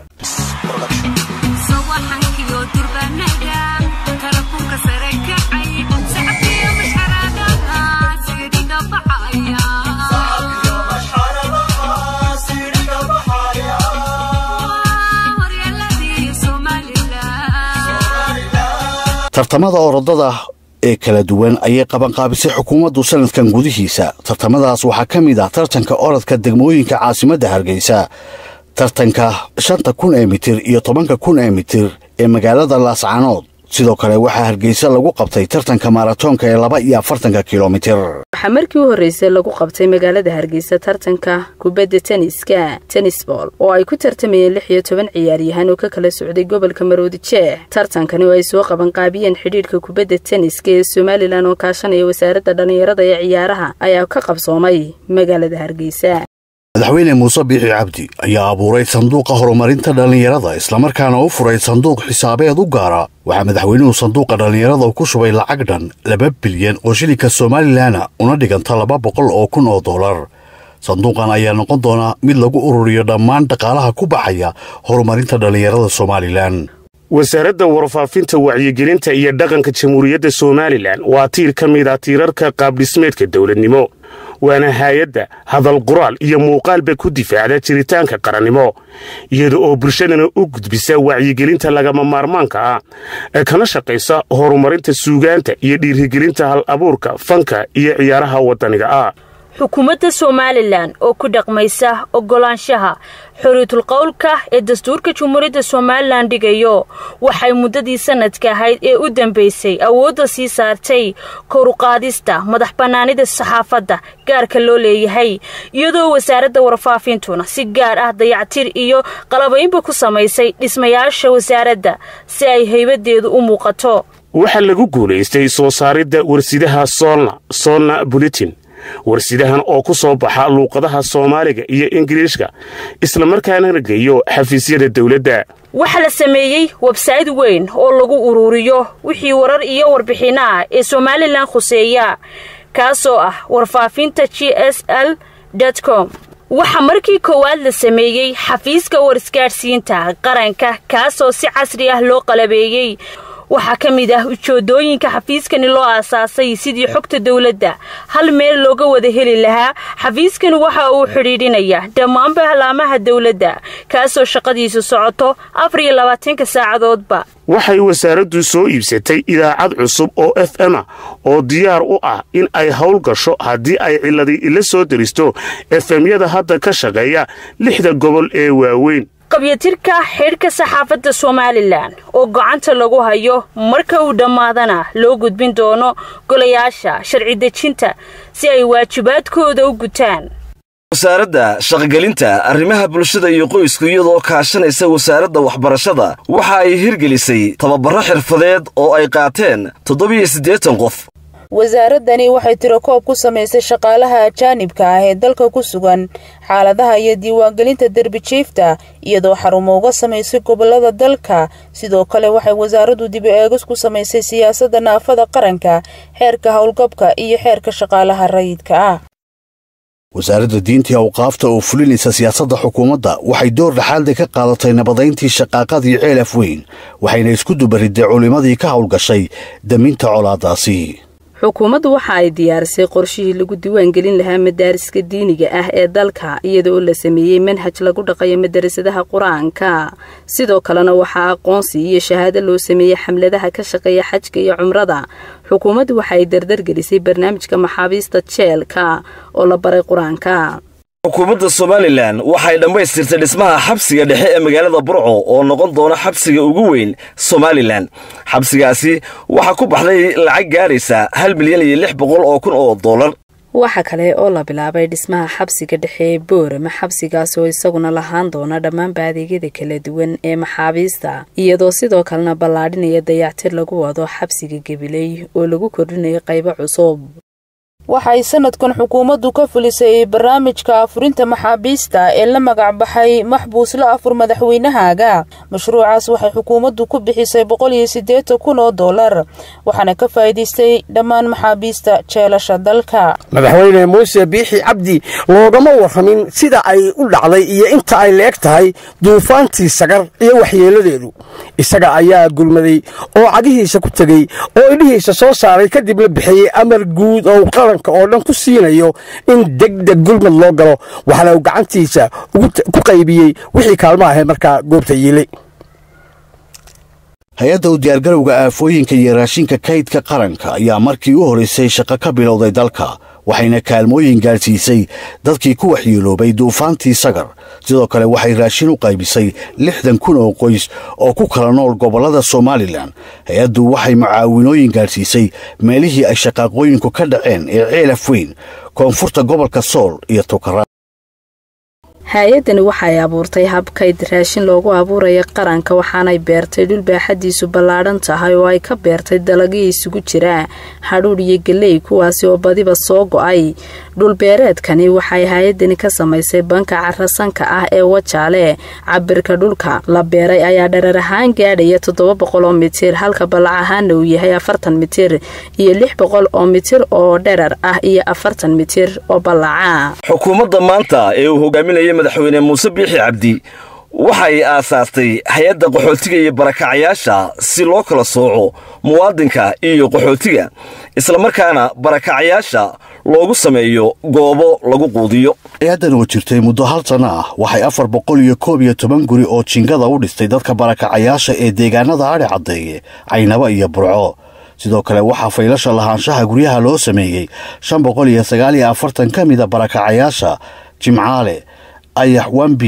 tartamada orodada ee kala duwan ayay qabanqaabisay xukuumaddu sanadkan gudihiisa tartamadaas waxaa ka mid ah tartanka orodka degmooyinka caasimadda hargeysa tartanka shanta kun ee mitir iyo tobanka kun ee mitir ee magaalada laascaanood sidoo kale waxaa hargeysa lagu qabtay tartanka maaratoonka ee laba iyo afartanka kilomitir waxaa markii u horreysay lagu qabtay magaalada hargeysa tartanka kubadda teniska tenisbol oo ay ku tartamayeen lix iyo toban ciyaaryahan oo ka kala socday gobolka maroodi jeex tartankani oo ay soo qabanqaabiyeen xidhiidhka kubadda teniska ee somalilan oo kaashanaya wasaaradda dhallinyarada ee ciyaaraha ayaa ka qabsoomay magaalada hargeysa madaxweyne muuse biixi cabdi ayaa abuuray sanduuqa horumarinta dhallinyarada islamarkaana u furay sanduuq xisaabeed u gaara waxaa madaxweynuhu sanduuqa dhallinyarada ku shubay lacag dhan laba bilyan oo shilinka somalilanna una dhiganta laba boqol oo kun oo dollar sanduuqan ayaa noqon doonaa mid lagu ururiyo dhammaan dhaqaalaha ku baxaya horumarinta dhallinyarada somalilan wasaaradda warfaafinta wacyigelinta iyo dhaqanka jamhuuriyadda somalilan waa tiir ka mid ah tiirarka qaabdhismeedka dowladnimo waana haayadda hadal qoraal iyo muuqaalba ku difaacda jiritaanka qarannimo iyada oo bulshadana u gudbisa wacyigelinta lagama maarmaanka ah ee kana shaqaysa horumarinta suugaanta iyo dhiirigelinta hal abuurka fanka iyo ciyaaraha waddaniga ah xukuumadda somalilan oo ku dhaqmaysa oggolaanshaha xoriitul qowlka ee dastuurka jumhuuriyadda somalilan dhigayo waxay muddadii sanadka ahayd ee u dambaysay awoodda sii saartay koruqaadista madax bannaanida saxaafadda gaarka loo leeyahay iyadoo wasaaradda warfaafintuna si gaar ah dayactir iyo qalabaynba ku samaysay dhismayaasha wasaaradda si ay haybadeedu u muuqato waxaa lagu guulaystay soo saaridda warsidaha soolna soolna bulitin warsidahan oo ku soo baxa luuqadaha soomaaliga iyo ingiriishka islamarkaana geeyo xafiisyada dowladda waxaa la sameeyey websayt weyn oo lagu ururiyo wixii warar iyo warbixinno ah ee somalilan khuseeya kaasoo ah warfaafinta g s l com waxaa markii koowaad la sameeyey xafiiska warisgaadhsiinta qaranka kaasoo si casri ah loo qalabeeyey waxaa ka mid ah ujoodooyinka xafiiskani loo aasaasay sidii xogta dowladda hal meel looga wada heli lahaa xafiiskani waxa uu xidhiidhinaya dhammaan bahlaamaha dowladda kaasoo shaqadiisu socoto afar iyo labaatanka saacadoodba waxay wasaaraddu soo iibsatay idaacad cusub oo f m a oo diyaar u ah in ay howl gasho haddii ay ciladi ila soo deristo efemyada hadda ka shaqeeya lixda gobol ee waaweyn qabyatirka xidhka saxaafadda somalilan oo gacanta lagu hayo marka uu dhammaadana loo gudbin doono golayaasha sharci dejinta si ay waajibaadkooda u gutaan wasaaradda shaqogelinta arrimaha bulshada iyo qoysku iyadoo kaashanaysa wasaaradda waxbarashada waxa ay hirgelisay tababaro xirfadeed oo ay qaateen toddobiyo siddeetan qof wasaaradani waxay tirakoob ku samaysay shaqaalaha ajaanibka ah ee dalka ku sugan xaaladaha iyo diiwaangelinta derbijiifta iyadoo xarumo uga samaysay gobolada dalka sidoo kale waxay wasaaraddu dibi eegis ku samaysay siyaasadda naafada qaranka xeerka howlgabka iyo xeerka shaqaalaha rayidka ah wasaaradda diinta awqaafta oo fulinaysa siyaasadda xukuumadda waxay door dhaxaalda ka qaadatay nabadayntii shaqaaqadii ceelaf weyn waxayna isku dubaridday culimmadii ka howlgashay daminta colaadaasi xukuumaddu waxa ay diyaarisay qorshihii lagu diiwaangelin lahaa madaariska diiniga ah ee dalka iyada oo la sameeyey manhaj lagu dhaqayo madarasadaha qur-aanka sidoo kalena waxaa aqoonsi iyo shahaado loo sameeyey xamladaha ka shaqeeya xajka iyo cumrada xukuumaddu waxa ay dardargelisay barnaamijka maxaabiista jeelka oo la baray qur-aanka xukuumadda somalilan waxay dhammaystirtay dhismaha xabsiga dhexe ee magaalada burco oo noqon doona xabsiga ugu weyn somalilan xabsigaasi waxaa ku baxday lacag gaadhaysa hal milyan iyo lix boqol oo kun oo dollar waxa kale oo la bilaabay dhismaha xabsiga dhexe ee boorama xabsigaas oo isaguna lahaan doona dhammaanba adeegyada kala duwan ee maxaabiista iyadoo sidoo kalena ballaadhinaya dayactir lagu wado xabsiga gabiley oo lagu kordhinayo qaybo cusub waxay sanadkan xukuumaddu ka fulisay barnaamijka afurinta maxaabiista ee la magac baxay maxbuusla afur madaxweynahaaga mashruucaas waxay xukuumaddu ku bixisay boqol iyo siddeetan kun oo dollar waxaana ka faa'iidaystay dhammaan maxaabiista jeelasha dalka madaxweyne muuse biixi cabdi loogama warramin sida ay u dhacday iyo inta ay la eg tahay duufaantii sagar iyo waxyeeladeedu isaga ayaa gulmaday oo cagihiisa ku tegey oo idhihiisa soo saaray kadib la bixiyey amar guud oo qaranka oo dhan ku siinayo in degdeg gulmad loo galo waxaana uu gacantiisa ku qaybiyey wixii kaalmo ahay markaa goobta yiilay hay-adda u diyaargarowga aafooyinka iyo raashinka kaydka qaranka ayaa markii u horraysay shaqo ka bilowday dalka waxayna kaalmooyin gaadhsiisay dadkii ku waxyeeloobay duufaantii sagar sidoo kale waxay raashin u qaybisay lixdan kun oo qoys oo ku kala nool gobollada somalilan hay-addu waxay mucaawinooyin gaadhsiisay meelihii ay shaqaaqooyinku ka dhaceen ee ceelaf weyn koonfurta gobolka sool iyo tukara hay-addani waxay abuurtay habkayd raashin loogu abuuraya qaranka waxaanay beertay dhul baaxadiisu ballaadhan tahay oo ay ka beertay dalagyo isugu jira hadhuudh iyo galey kuwaasi oo badiba soo go-ay dhulbeereedkani waxay hay-addani ka samaysay banka carasanka ah ee wajaale cabirka dhulka la beeray ayaa dharar ahaan gaadhaya toddoba boqol oo mitir halka ballac ahaana uu yahay afartan mitir iyo lix boqol oo mitir oo dherar ah iyo afartan mitir oo ballaca xukuumadda maanta ee uu hogaaminayay madaxweyne muuse biixi cabdi waxay aasaastay hay-adda qaxootiga iyo barakacayaasha si loo kala sooco muwaadinka iyo qaxootiga islamarkaana barakacayaasha loogu sameeyo goobo lagu quudiyo hay-addan oo jirtay muddo hal sanno ah waxay afar boqol iyo koob iyo toban guri oo jingada u dhistay dadka barakacayaasha ee deegaanada adhi caddeeye caynaba iyo burco sidoo kale waxaa faylasha lahaanshaha guryaha loo sameeyey shan boqol iyo sagaal iyo afartan ka mida barakacayaasha jimcaale ayax wambi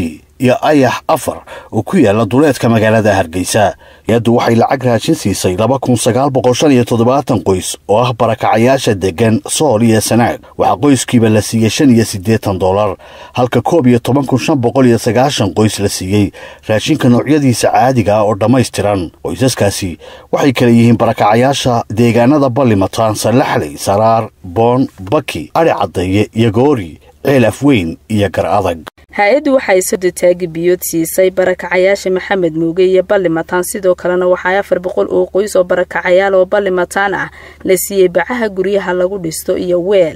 iyo ayax afar oo ku yaala duleedka magaalada hargeysa hay-addu waxay lacag raashin siisay laba kun sagaal boqol shan iyo toddobaatan qoys oo ah barakacayaasha deggan sool iyo sanaag waxaa qoyskiiba la siiyey shan iyo siddeetan dollar halka koob iyo toban kun shan boqol iyo sagaashan qoys la siiyey raashinka noocyadiisa caadiga ah oo dhammaystiran qoysaskaasi waxay kala yihiin barakacayaasha deegaanada ballimataan sallaxley saraar boon baki adhi caddeeye iyo goori ceel afweyn iyo gar adag hay-addu waxay sodotaagi biyood siisay barakacayaasha maxamed muuge iyo ballimataan sidoo kalena waxaa afar boqol oo qoys oo barakacayaal oo ballimataan ah la siiyey bacaha guryaha lagu dhisto iyo weel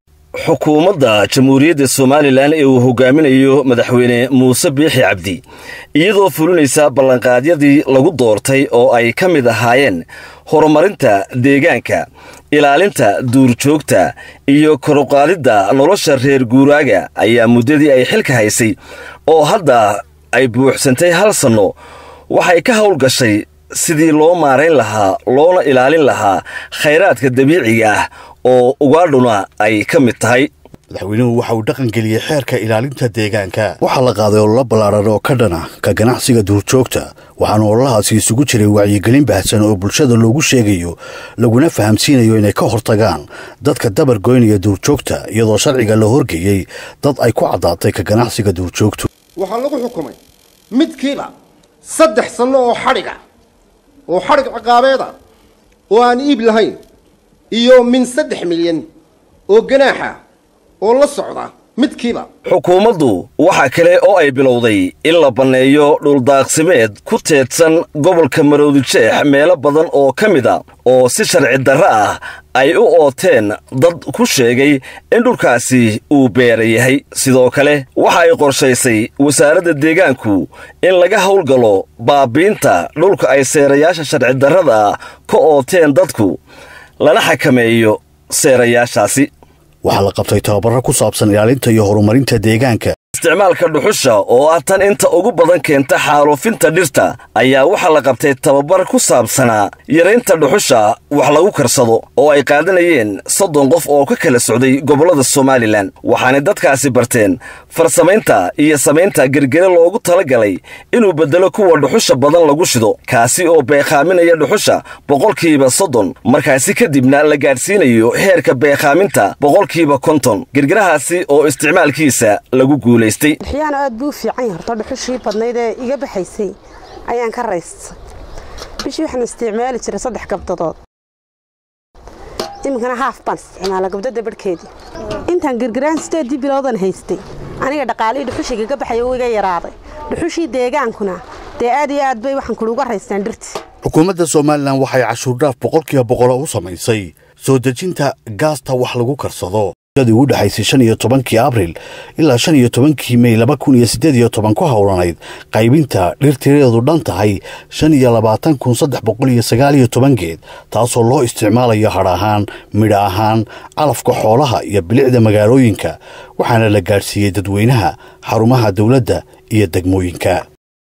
xukuumadda jamhuuriyadda somalilan ee uu hogaaminayo madaxweyne muuse biixi cabdi iyadoo fulinaysa ballanqaadyadii lagu doortay oo ay ka mid ahaayeen horumarinta deegaanka ilaalinta duurjoogta iyo koruqaadidda nolosha reer guuraaga ayaa muddadii ay xilka haysay oo hadda ay buuxsantay hal sanno waxay ka howlgashay sidii loo maarayn lahaa loona ilaalin lahaa khayraadka dabiiciga ah oo ugaadhuna ay ka mid tahay madaxweynuhu waxa uu dhaqangeliyey xeerka ilaalinta deegaanka waxaa la qaaday ololo ballaaran oo ka dhana ka ganacsiga duurjoogta waxaana ololahaasi isugu jiray wacyigelin baahsan oo bulshada loogu sheegayo laguna fahamsiinayo inay ka hortagaan dadka dabar goynaya duurjoogta iyadoo sharciga la horgeeyey dad ay ku caddaatay ka ganacsiga duurjoogtu waxaa lagu xukumay midkiiba saddex sanno oo xadhiga oo xadhig ciqaabeeda oo aan iib lahayn iyo min saddex milyan oo ganaaxa oo la socda midkiiba xukuumaddu waxa kale oo ay bilowday in la banneeyo dhuldaaqsimeed ku teedsan gobolka maroodijeex meelo badan oo ka mid a oo si sharci darro ah ay u ooteen dad ku sheegay in dhulkaasi uu beera yahay sidoo kale waxa ay qorshaysay wasaaradda deegaanku in laga howlgalo baabiinta dhulka ay seerayaasha sharci darrada ka ooteen dadku lana xakameeyo seerayaashaasi waxaa la qabtay tababaro ku saabsan ilaalinta iyo horumarinta deegaanka isticmaalka dhuxusha oo ah tan inta ugu badan keenta xaaluufinta dhirta ayaa waxaa la qabtay tababar ku saabsanaa yaraynta dhuxusha wax lagu karsado oo ay qaadanayeen soddon qof oo ka kala socday gobollada somalilan waxaanay dadkaasi barteen farsamaynta iyo samaynta gergere loogu talagalay inuu beddelo kuwa dhuxusha badan lagu shido kaasi oo beekhaaminaya dhuxusha boqolkiiba soddon markaasi kadibna la gaadhsiinayo heerka beekhaaminta boqolkiiba konton gergerahaasi oo isticmaalkiisa lagu guulay dhuxyaana aad buu u fiican yahay horta dhuxushii badnayd ee iga baxaysay ayaan ka raystay bishii waxaan isticmaali jiray saddex gabdadood iminkana haaf baan isticmaala gabdada barhkeedii intaan girgiraan sideedii bilowdan haystay aniga dhaqaalihii dhuxushii iga baxaya uu iga yaraaday dhuxushii deegaankuna dee aad iyo aad bay waxaan kuluga raystaan dhirtii xukuumadda somalilan waxay cashuurdhaaf boqolkiiba boqolo u samaysay soo dejinta gaasta wax lagu karsado dii ugu dhexaysay shan iyo tobankii abril ilaa shan iyo tobankii mey laba kun iyo siddeed iyo toban ku howlanayd qaybinta dhirtireedu dhan tahay shan iyo labaatan kun saddex boqol iyo sagaal iyo toban geed taasoo loo isticmaalayo hadh ahaan midha ahaan calafka xoolaha iyo bilicda magaalooyinka waxaana la gaadhsiiyey dadweynaha xarumaha dowladda iyo degmooyinka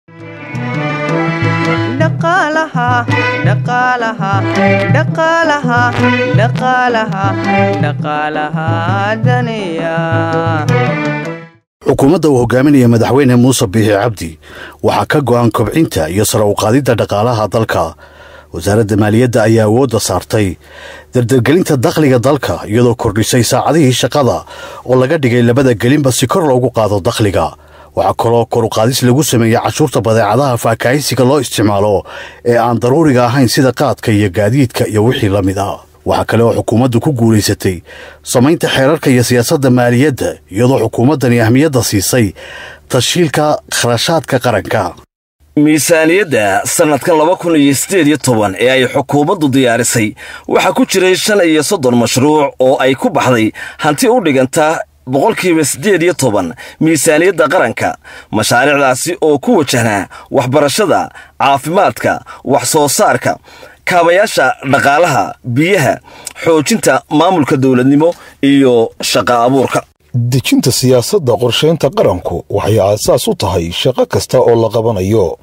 xukuumadda uu hogaaminaya madaxweyne muuse biixi cabdi waxaa ka go'an kobcinta iyo sare uqaadidda dhaqaalaha dalka wasaaradda maaliyadda ayaa awoodda saartay dardargelinta dakhliga dalka iyadoo kordhisay saacadihii shaqada oo laga dhigay labada gelinba si kor loogu qaado dakhliga waxaa kaloo koruqaadis lagu sameeyey cashuurta badeecadaha faakaahisiga loo isticmaalo ee aan daruuriga ahayn sida qaadka iyo gaadiidka iyo wixii la mid ah waxaa kale oo xukuumaddu ku guulaysatay samaynta xeerarka iyo siyaasadda maaliyadda iyadoo xukuumaddani ahmiyadda siisay tashiilka kharashaadka qaranka miisaaniyadda sannadkan laba kun iyo siddeed iyo toban ee ay xukuumaddu diyaarisay waxaa ku jiray shan iyo soddon mashruuc oo ay ku baxday hanti u dhiganta boqolkiiba siddeed iyo toban miisaaniyadda qaranka mashaariicdaasi oo ku wajahnaa waxbarashada caafimaadka wax soo saarka kaabayaasha dhaqaalaha biyaha xoojinta maamulka dowladnimo iyo shaqa abuurka dejinta siyaasadda qorshaynta qaranku waxay aasaas u tahay shaqo kasta oo la qabanayo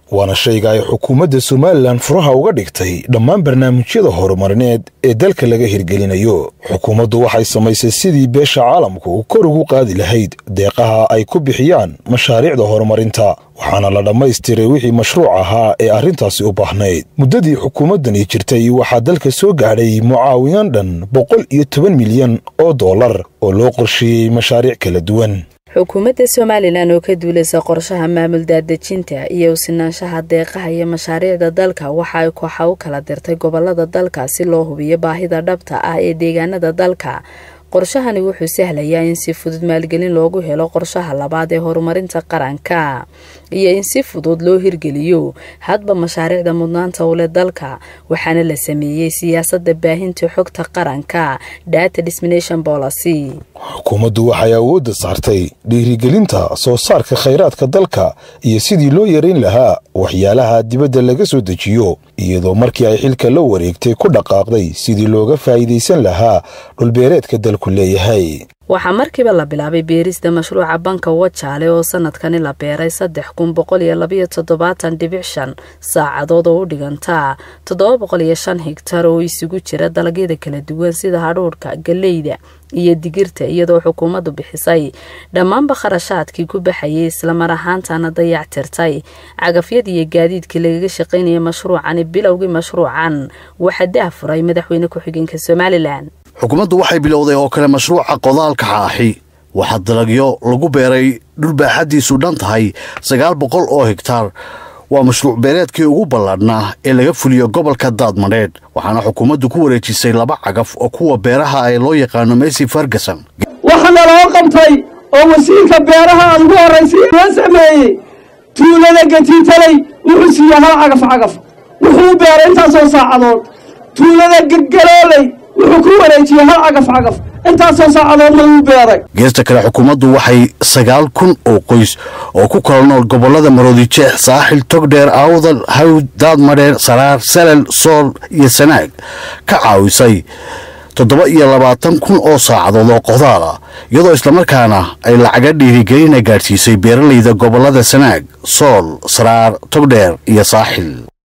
waana shayga ay xukuumadda somalilan furaha uga dhigtay dhammaan barnaamijyada horumarineed ee dalka laga hirgelinayo xukuumaddu waxay samaysay sidii beesha caalamku kor ugu qaadi lahayd deeqaha ay ku bixiyaan mashaariicda horumarinta waxaana la dhammaystiray wixii mashruuc ahaa ee arrintaasi u baahnayd muddadii xukuumaddani jirtay waxaa dalka soo gaadhay mucaawinaan dhan boqol iyo toban milyan oo dollar oo loo qorsheeyey mashaariic kala duwan xukuumadda somalilan oo ka duulaysa qorshaha maamul daadejinta iyo usinaanshaha deeqaha iyo mashaariicda dalka waxa ay kooxa u kala dirtay gobolada dalka si loo hubiyo baahida dhabta ah ee deegaanada dalka qorshahani wuxuu sahlayaa in si fudud maalgelin loogu helo qorshaha labaad ee horumarinta qaranka iyo in si fudud loo hirgeliyo hadba mashaariicda mudnaanta u leh dalka waxaana la sameeyey siyaasadda baahinta xogta qaranka data dismination policy xukuumaddu waxay awoodda saartay dhiirigelinta soo saarka khayraadka dalka iyo sidii loo yarayn lahaa waxyaalaha dibadda laga soo dejiyo iyadoo markii ay xilka la wareegtay ku dhaqaaqday sidii looga faa'iidaysan lahaa dhulbeereedka dalku leeyahay waxaa markiiba la bilaabay beerista mashruuca banka wajaale oo sanadkani la beeray saddex kun boqol iyo labayo toddobaatan dhibic shan saacadood oo u dhiganta toddoba boqol iyo shan higtar oo isugu jira dalagyada kala duwan sida hadhuudhka galeyda iyo digirta iyadoo xukuumaddu bixisay dhammaanba kharashaadkii ku baxayay islamar ahaantana dayactirtay cagafyada iyo gaadiidkii lagaga shaqaynaya mashruucani bilowgii mashruucan waxaa daafuray madaxweyne ku-xigeenka somalilan xukuumaddu waxay bilowday oo kale mashruuca qodaalka xaaxi waxaa dalagyo lagu beeray dhul baaxaddiisu dhan tahay sagaal boqol oo hegtaar waa mashruuc beereedkii ugu ballaadhnaa ee laga fuliyo gobolka daadmadheedh waxaana xukuumaddu ku wareejisay laba cagaf oo kuwa beeraha ee loo yaqaano mesy ferguson waxaana loo qabtay oo wasiirka beeraha aad ugu horraysay loo sameeyey tuulada gatiitaley wuxuu siiyey hal cagaf cagaf wuxuu beeray intaasoo saacadood tuulada gegalooley wuxuu ku wareejiyey hal cagaf cagaf intaasoo saacadoodna wuu beeray geesta kale xukuumaddu waxay sagaal kun oo qoys oo ku kala nool gobollada maroodijeex saaxil togdheer awdal hawd daadmadheer saraar salal sool iyo sanaag ka caawisay toddoba iyo labaatan kun oo saacadood oo qodaal ah iyadoo islamarkaana ay lacaga dhiirigelina gaadhsiisay beeralayda gobollada sanaag sool saraar togdheer iyo saaxil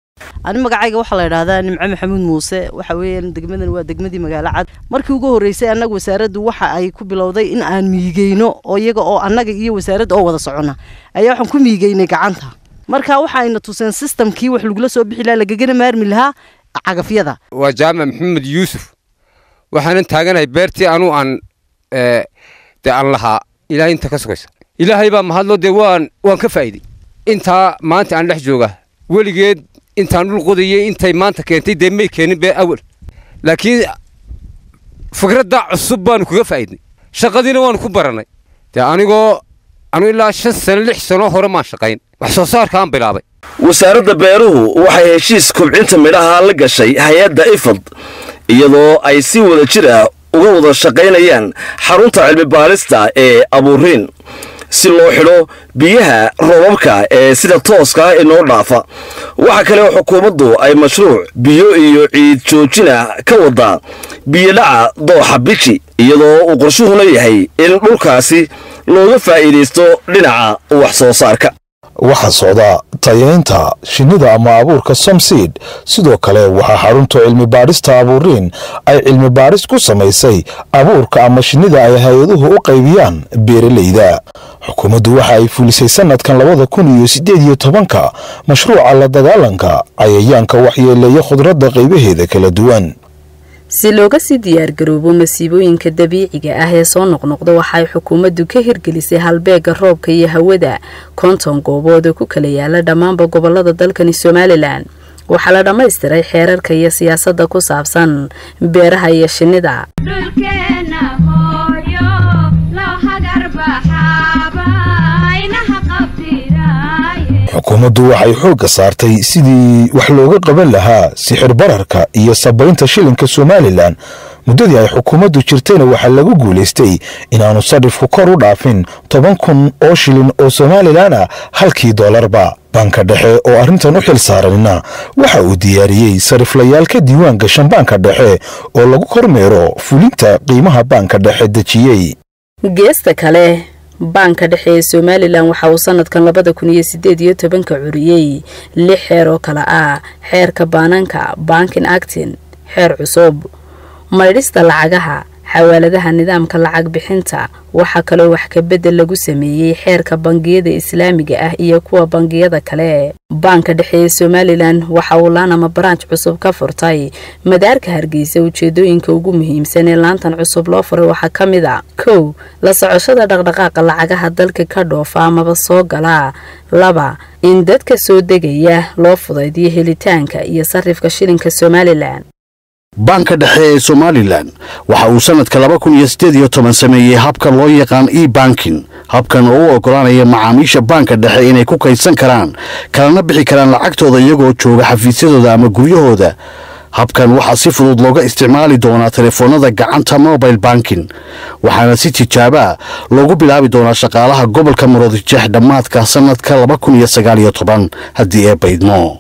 ani magacayga waxaa la idhaahdaa nimco maxamuud muuse waxa weeyaan degmadan waa degmadii magaalo cad markii ugu horreysay annaga wasaaraddu waxa ay ku bilowday in aan miigeyno oo iyaga oo annaga iyo wasaaradda oo wada socona ayaa waxaan ku miigeynay gacanta marka waxa ayna tuseen sistamkii wax lagula soo bixi lahaa lagagana maarmi lahaa cagafyada waa jaamac maxamed yuusuf waxaanan taaganahay beertii anuu aan dee aan lahaa ilaahay inta ka sugaysa ilaahay baa mahadlo dee waan waan ka faa'iiday intaa maanta aan dhex jooga weligeed intaan dhul qodayay intay maanta keentay dee may keenin bee awal laakiin fikradda cusub baanu kaga faa'iidnay shaqadiina waanu ku barannay dee anigoo anu ilaa shan sano lix sano hore maan shaqayn wax soo saarkaan bilaabay wasaaradda beeruhu waxay heshiis kobcinta midhaha la gashay hay-adda ifad iyadoo ay si wada jir ah uga wada shaqaynayaan xarunta cilmi baarista ee abuuriin si loo xidho biyaha roobabka ee sida tooska ah inoo dhaafa waxaa kale oo xukuumaddu ay mashruuc biyo iyo ciid joojina ka wadaa biyodhaca dooxa biji iyadoo uu qorshuhuna yahay in dhulkaasi looga faa'iidaysto dhinaca wax soo saarka waxaa socda tayaynta shinnida ama abuurka somseed sidoo kale waxaa xarunta cilmi baadhista abuuriin ay cilmi baadhis ku samaysay abuurka ama shinnida ay hay-aduhu u qaybiyaan beeralayda xukuumaddu waxa ay fulisay sanadkan labada kun iyo siddeed iyo tobanka mashruuca la dagaalanka cayayaanka waxyeeleeya khudradda qaybaheeda kala duwan si looga sii diyaargaroobo masiibooyinka dabiiciga ah ee soo noqnoqda waxaay xukuumaddu ka hirgelisay halbeega roobka iyo hawada konton goobood oo ku kala yaala dhammaanba gobolada dalkani somalilan waxaa la dhammaystiray xeerarka iyo siyaasadda ku saabsan beeraha iyo shinnida dhulkeena hooyo loo hagar baxaaba inaha qabtiraaye xukuumaddu waxay xoogga saartay sidii wax looga qaban lahaa sixir bararka iyo sabaynta shilinka somalilan muddadii ay xukuumaddu jirtayna waxaa lagu guulaystay inaanu sadhifku kor u dhaafin toban kun oo shilin oo somalilan ah halkii doolarba banka dhexe oo arrintan u xil saaranina waxa uu diyaariyey sariflayaal ka diiwaan gashan baanka dhexe oo lagu kormeero fulinta qiimaha baanka dhexe dejiyey geesta kale baanka dhexe ee somalilan waxa uu sanadkan labada kun iyo sideed iyo tobanka curiyey lix xeer oo kale ah xeerka baananka bankin actin xeer cusub maydhista lacagaha xawaaladaha nidaamka lacag bixinta waxaa kaloo wax kabedel lagu sameeyey xeerka bangiyada islaamiga ah iyo kuwa bangiyada kale baanka dhexe ee somalilan waxa uu laanama baraanj cusub ka furtay madaarka hargeysa ujeedooyinka ugu muhiimsan ee laantan cusub loo furay waxaa ka mid a kow la socoshada dhaqdhaqaaqa lacagaha dalka ka dhoofa amaba soo gala laba in dadka soo degaya loo fudaydiyo helitaanka iyo sarifka shilinka somalilan baanka dhexe ee somalilan waxa uu sanadka laba kun iyo siddeed iyo toban sameeyey habka loo yaqaan e bankin habkan oo u oggolaanaya macaamiisha baanka dhexe inay ku kaydsan karaan kalana bixi karaan lacagtooda iyagoo jooga xafiisyadooda ama guryahooda habkan waxaa si fudud looga isticmaali doonaa telefoonada gacanta mobile banking waxaana si tijaaba loogu bilaabi doonaa shaqaalaha gobolka maroodijeex dhammaadka sanadka laba kun iyo sagaal iyo toban haddii ee baydmo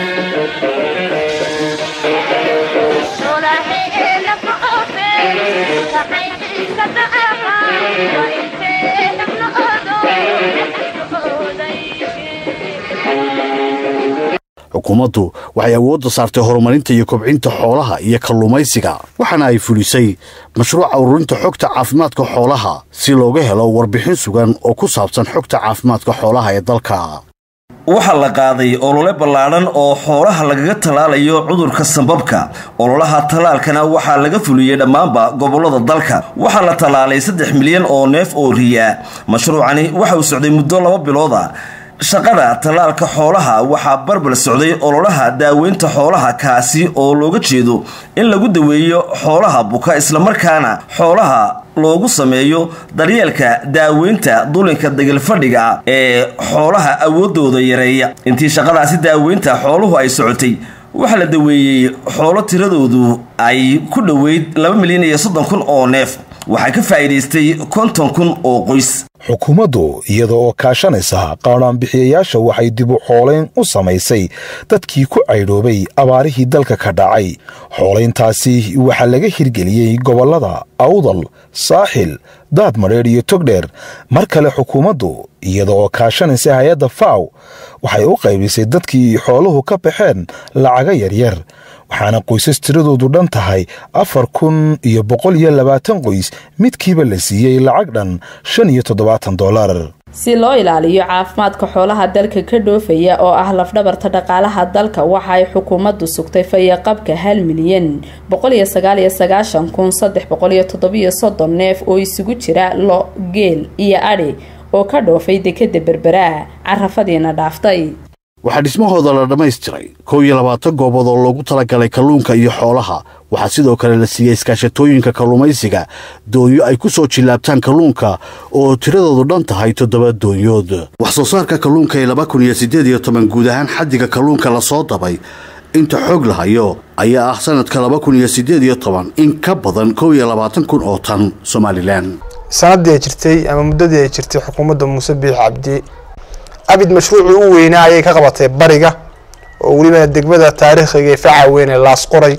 xukuumaddu waxay awoodda saartay horumarinta iyo kobcinta xoolaha iyo kalluumaysiga waxaana ay fulisay mashruuca ururinta xogta caafimaadka xoolaha si looga helo warbixin sugan oo ku saabsan xogta caafimaadka xoolaha ee dalka waxaa la qaaday olole ballaadhan oo xoolaha lagaga tallaalayo cudurka sambabka ololaha tallaalkana waxaa laga fuliyey dhammaanba gobollada dalka waxaa la tallaalay saddex milyan oo neef oo riya mashruucani waxa uu socday muddo laba bilooda shaqada tallaalka xoolaha waxaa barbar socday ololaha daaweynta xoolaha kaasi oo looga jeedo in lagu daweeyo xoolaha buka islamarkaana xoolaha loogu sameeyo daryeelka daaweynta dulinka degelfadhiga ee xoolaha awoodooda yareeya intii shaqadaasi daaweynta xooluhu ay socotay waxaa la daweeyey xoolo tiradoodu ay ku dhoweyd laba milyan iyo soddon kun oo neef waxaa ka faa'iidaystay konton kun oo qoys xukuumaddu iyada oo kaashanaysa qaadhaanbixiyayaasha waxay dib u xoolayn u samaysay dadkii ku caydhoobay abaarihii dalka ka dhacay xoolayntaasi waxaa laga hirgeliyey gobollada awdal saaxil daad madheedh iyo togdheer mar kale xukuumaddu iyada oo kaashanaysa hay-adda faw waxay u qaybisay dadkii xooluhu ka baxeen lacaga yaryar waxaana qoysas tiradoodu dhan tahay afar kun iyo boqol iyo labaatan qoys midkiiba la siiyey lacag dhan shan iyo toddobaatan dollar si loo ilaaliyo caafimaadka xoolaha dalka ka dhoofaya oo ah lafdhabarta dhaqaalaha dalka waxa ay xukuumaddu sugtay fayaqabka hal milyan boqoliyo sagaaliyo sagaashan kun saddex boqoliyo toddobiyo soddon neef oo isugu jira lo geel iyo adhi oo ka dhoofay dekada berberaah carafadiina dhaaftay waxaa dhismahooda la dhammaystiray kow iyo labaatan goobood oo loogu talagalay kalluunka iyo xoolaha waxaa sidoo kale la siiyey iskaashatooyinka kalluumaysiga doonyo ay ku soo jillaabtaan kalluunka oo tiradoodu dhan tahay toddoba doonyood wax soo saarka kalluunka ee laba kun iyo siddeed iyo toban guud ahaan xaddiga kalluunka lasoo dabay inta xoog la hayo ayaa ah sanadka laba kun iyo siddeed iyo toban in ka badan kow iyo labaatan kun oo tan somalilan sanadii ay jirtay ama muddadii ay jirtay xukuumadda muuse biix cabdi abid mashruucii u weynaa ayay ka qabatay bariga oo welibana degmada taariikhiga ee faca weyn ee laasqoray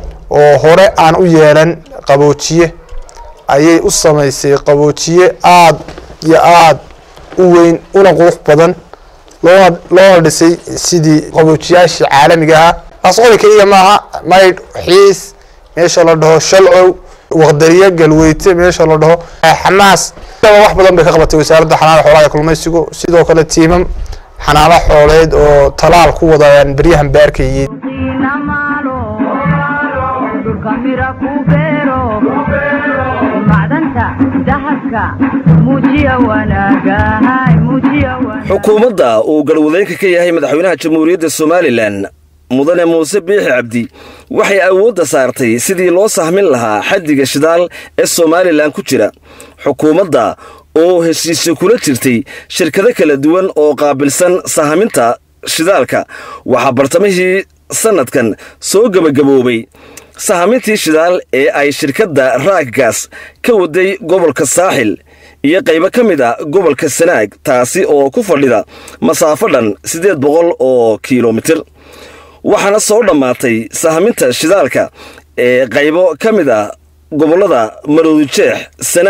oo hore aan u yeelan qaboojiye ayay u samaysay qaboojiye aada iyo aada u weyn una qurux badan loona loona dhisay sidii qaboojiyaashii caalamiga ahaa laasqori keliya maaha maydh xiis meesha la dhaho shalcow waqdariye galweyte meesha la dhaho xamaas wax badan bay ka qabatay wasaaradda xanaana xoolaha ee kulmaysigu sidoo kale tiimam xanaano xooleed oo talaal ku wadayaan beryahan baarkayey xukuumadda uu galwadeenka ka yahay madaxweynaha jamhuuriyadda somalilan mudane muuse biixi cabdi waxay awoodda saartay sidii loo sahmin lahaa xaddiga shidaal ee somalilan ku jira xukuumadda oo heshiisyo kula jirtay shirkado kala duwan oo qaabilsan sahaminta shidaalka waxaa bartamihii sannadkan soo gebagaboobay sahamintii shidaal ee ay shirkadda raaggaas ka waday gobolka saaxil iyo qaybo ka mid a gobolka sanaag taasi oo ku fadhida masaafo dhan siddeed boqol oo kilomitir waxaana soo dhammaatay sahaminta shidaalka ee qaybo ka mid ah gobollada maroodijeex sanaag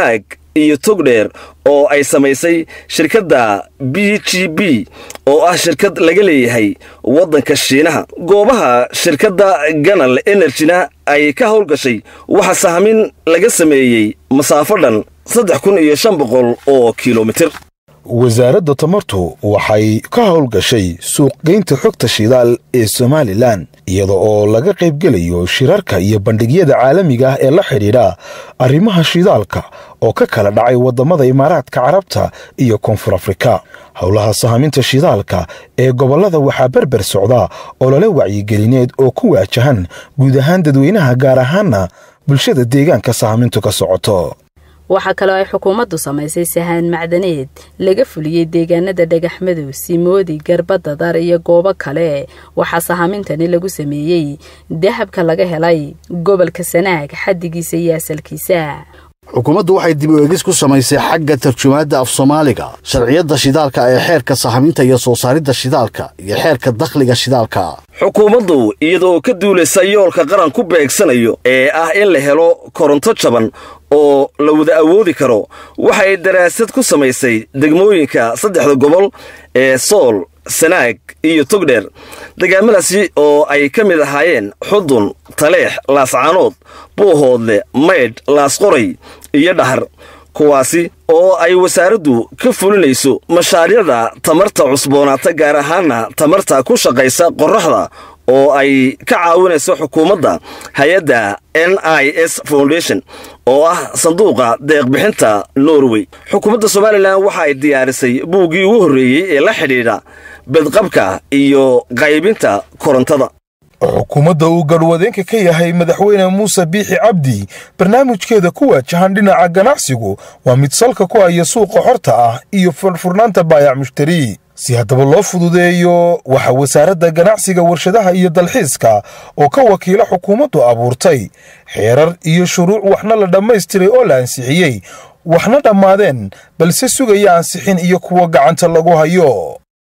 iyo togdheer oo ay samaysay shirkadda b g b oo ah shirkad laga leeyahay waddanka shiinaha goobaha shirkadda ganal energyna ay ka howlgashay waxaa sahmin laga sameeyey masaafo dhan saddex kun iyo shan boqol oo kilomitir wasaaradda tamartu waxay ka howlgashay suuqgeynta xogta shidaal ee somalilan iyada oo laga qaybgelayo shirarka iyo bandhigyada caalamiga ah ee la xidhiidha arrimaha shidaalka oo ka kala dhacay waddamada imaaraadka carabta iyo koonfur afrika howlaha sahaminta shidaalka ee gobollada waxaa berber socda olole wacyigelineed oo ku waajahan guud ahaan dadweynaha gaar ahaana bulshada deegaanka sahamintu ka socoto waxaa kaloo ay xukuumaddu samaysay sahaan macdaneed laga fuliyey deegaanada dhagaxmadow simoodi garbadda dar iyo goobo kale waxaa sahamintani lagu sameeyey dahabka laga helay gobolka sanaag xaddigiisa iyo asalkiisa xukuumaddu waxay dib u eegis ku samaysay xagga tarjumaadda af soomaaliga sharciyadda shidaalka ee xeerka sahaminta iyo soo saaridda shidaalka iyo xeerka dakhliga shidaalka xukuumaddu iyadoo ka duulaysa yoolka qaran ku beegsanayo ee ah in la helo koronto jaban oo la wada awoodi karo waxay daraasad ku samaysay degmooyinka saddexda gobol ee sool sanaag iyo togdheer degaamadaasi oo ay ka mid ahaayeen xudun taleex laascaanood buuhoodle maydh laasqoray iyo dhahar kuwaasi oo ay wasaaraddu ka fulinayso mashaariicda tamarta cusboonaata gaar ahaana tamarta ku shaqaysa qorraxda oo ay ka caawinayso xukuumadda hay-adda n i s foundation oo ah sanduuqa deeqbixinta norway xukuumadda somalilan waxa ay diyaarisay buuggii ugu horreeyey ee la xidhiidha bedqabka iyo qaybinta korontada xukuumadda uu garhwadeenka ka yahay madaxweyne muuse biixi cabdi barnaamijkeeda ku waajahan dhinaca ganacsigu waa mid salka ku haya suuqa xorta ah iyo furfurnaanta baayac mushtari si haddaba loo fududeeyo waxaa wasaaradda ganacsiga warshadaha iyo dalxiiska oo ka wakiila xukuumaddu abuurtay xeerar iyo shuruuc waxna la dhammaystiray oo la ansixiyey waxna dhammaadeen balse sugaya ansixin iyo kuwa gacanta lagu hayo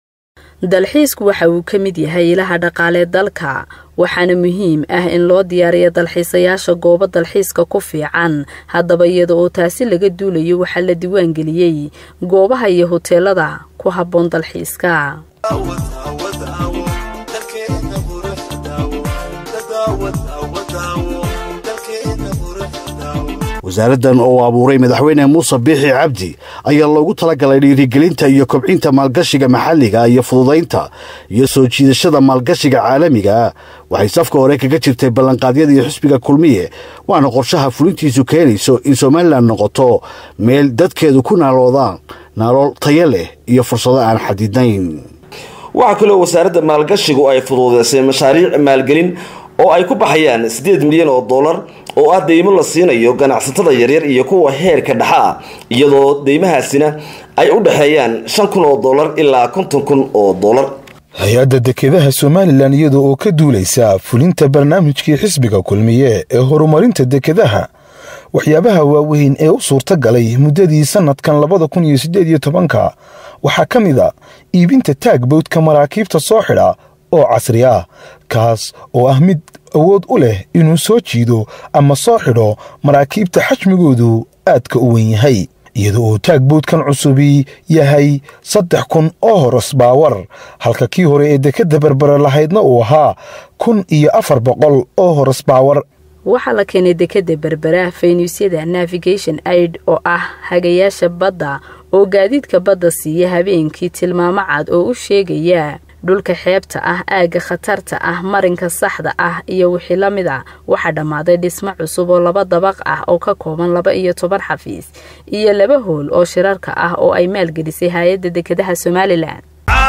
dalxiisku waxa uu ka mid yahay ilaha dhaqaalee dalka waxaana muhiim ah in loo diyaariyo dalxiisayaasha goobo dalxiiska ku fiican haddaba iyada oo taasi laga duulayo waxaa la diiwaangeliyey goobaha iyo hoteelada ku habboon dalxiiska wasaaraddan oo abuuray madaxweyne muuse biixi cabdi ayaa loogu talagalay dhiirigelinta iyo kobcinta maalgashiga maxalliga iyo fududaynta iyo soo jiidashada maalgashiga caalamiga waxay safka hore kaga jirtay ballanqaadyadii xisbiga kulmiye waana qorshaha fulintiisu keenayso in somalilan noqoto meel dadkeedu ku naaloodaan naalool tayo leh iyo fursado aan xadidnayn waxaa kaloo wasaaradda maalgashigu ay fuduudeysay mashaariic maalgelin oo ay ku baxayaan siddeed milyan oo dollar oo ah deymo la siinayo ganacsatada yaryar iyo kuwa heerka dhexa ah iyadoo deymahaasina ay u dhexeeyaan shan kun oo dollar ilaa konton kun oo dollar hay-adda dekedaha somalilan iyada oo ka duulaysa fulinta barnaamijkii xisbiga kulmiye ee horumarinta dekedaha waxyaabaha waaweyn ee u suurta galay muddadii sannadkan labada kun iyo siddeed iyo tobanka waxaa ka mid a iibinta taagbowdka maraakiibta soo xidha oo casri ah kaas oo ah mid awood u leh inuu soo jiido ama soo xidho maraakiibta xajmigoodu aadka u weyn yahay iyada oo taagboodkan cusubi yahay saddex kun oo horos baawar halka kii hore ee dekedda berbere lahaydna uu ahaa kun iyo afar boqol oo horos baawar waxaa la keenay dekedda berbera faynuusyada navigation aid oo ah hagayaasha badda oo gaadiidka badda siiya habeenkii tilmaamo cad oo u sheegaya dhulka xeebta ah aagga khatarta ah marinka saxda ah iyo wixii la mid a waxaa dhammaaday dhismo cusub oo laba dabaq ah oo ka kooban laba iyo toban xafiis iyo laba hool oo shirarka ah oo ay maalgelisay hay-adda dekedaha somalilan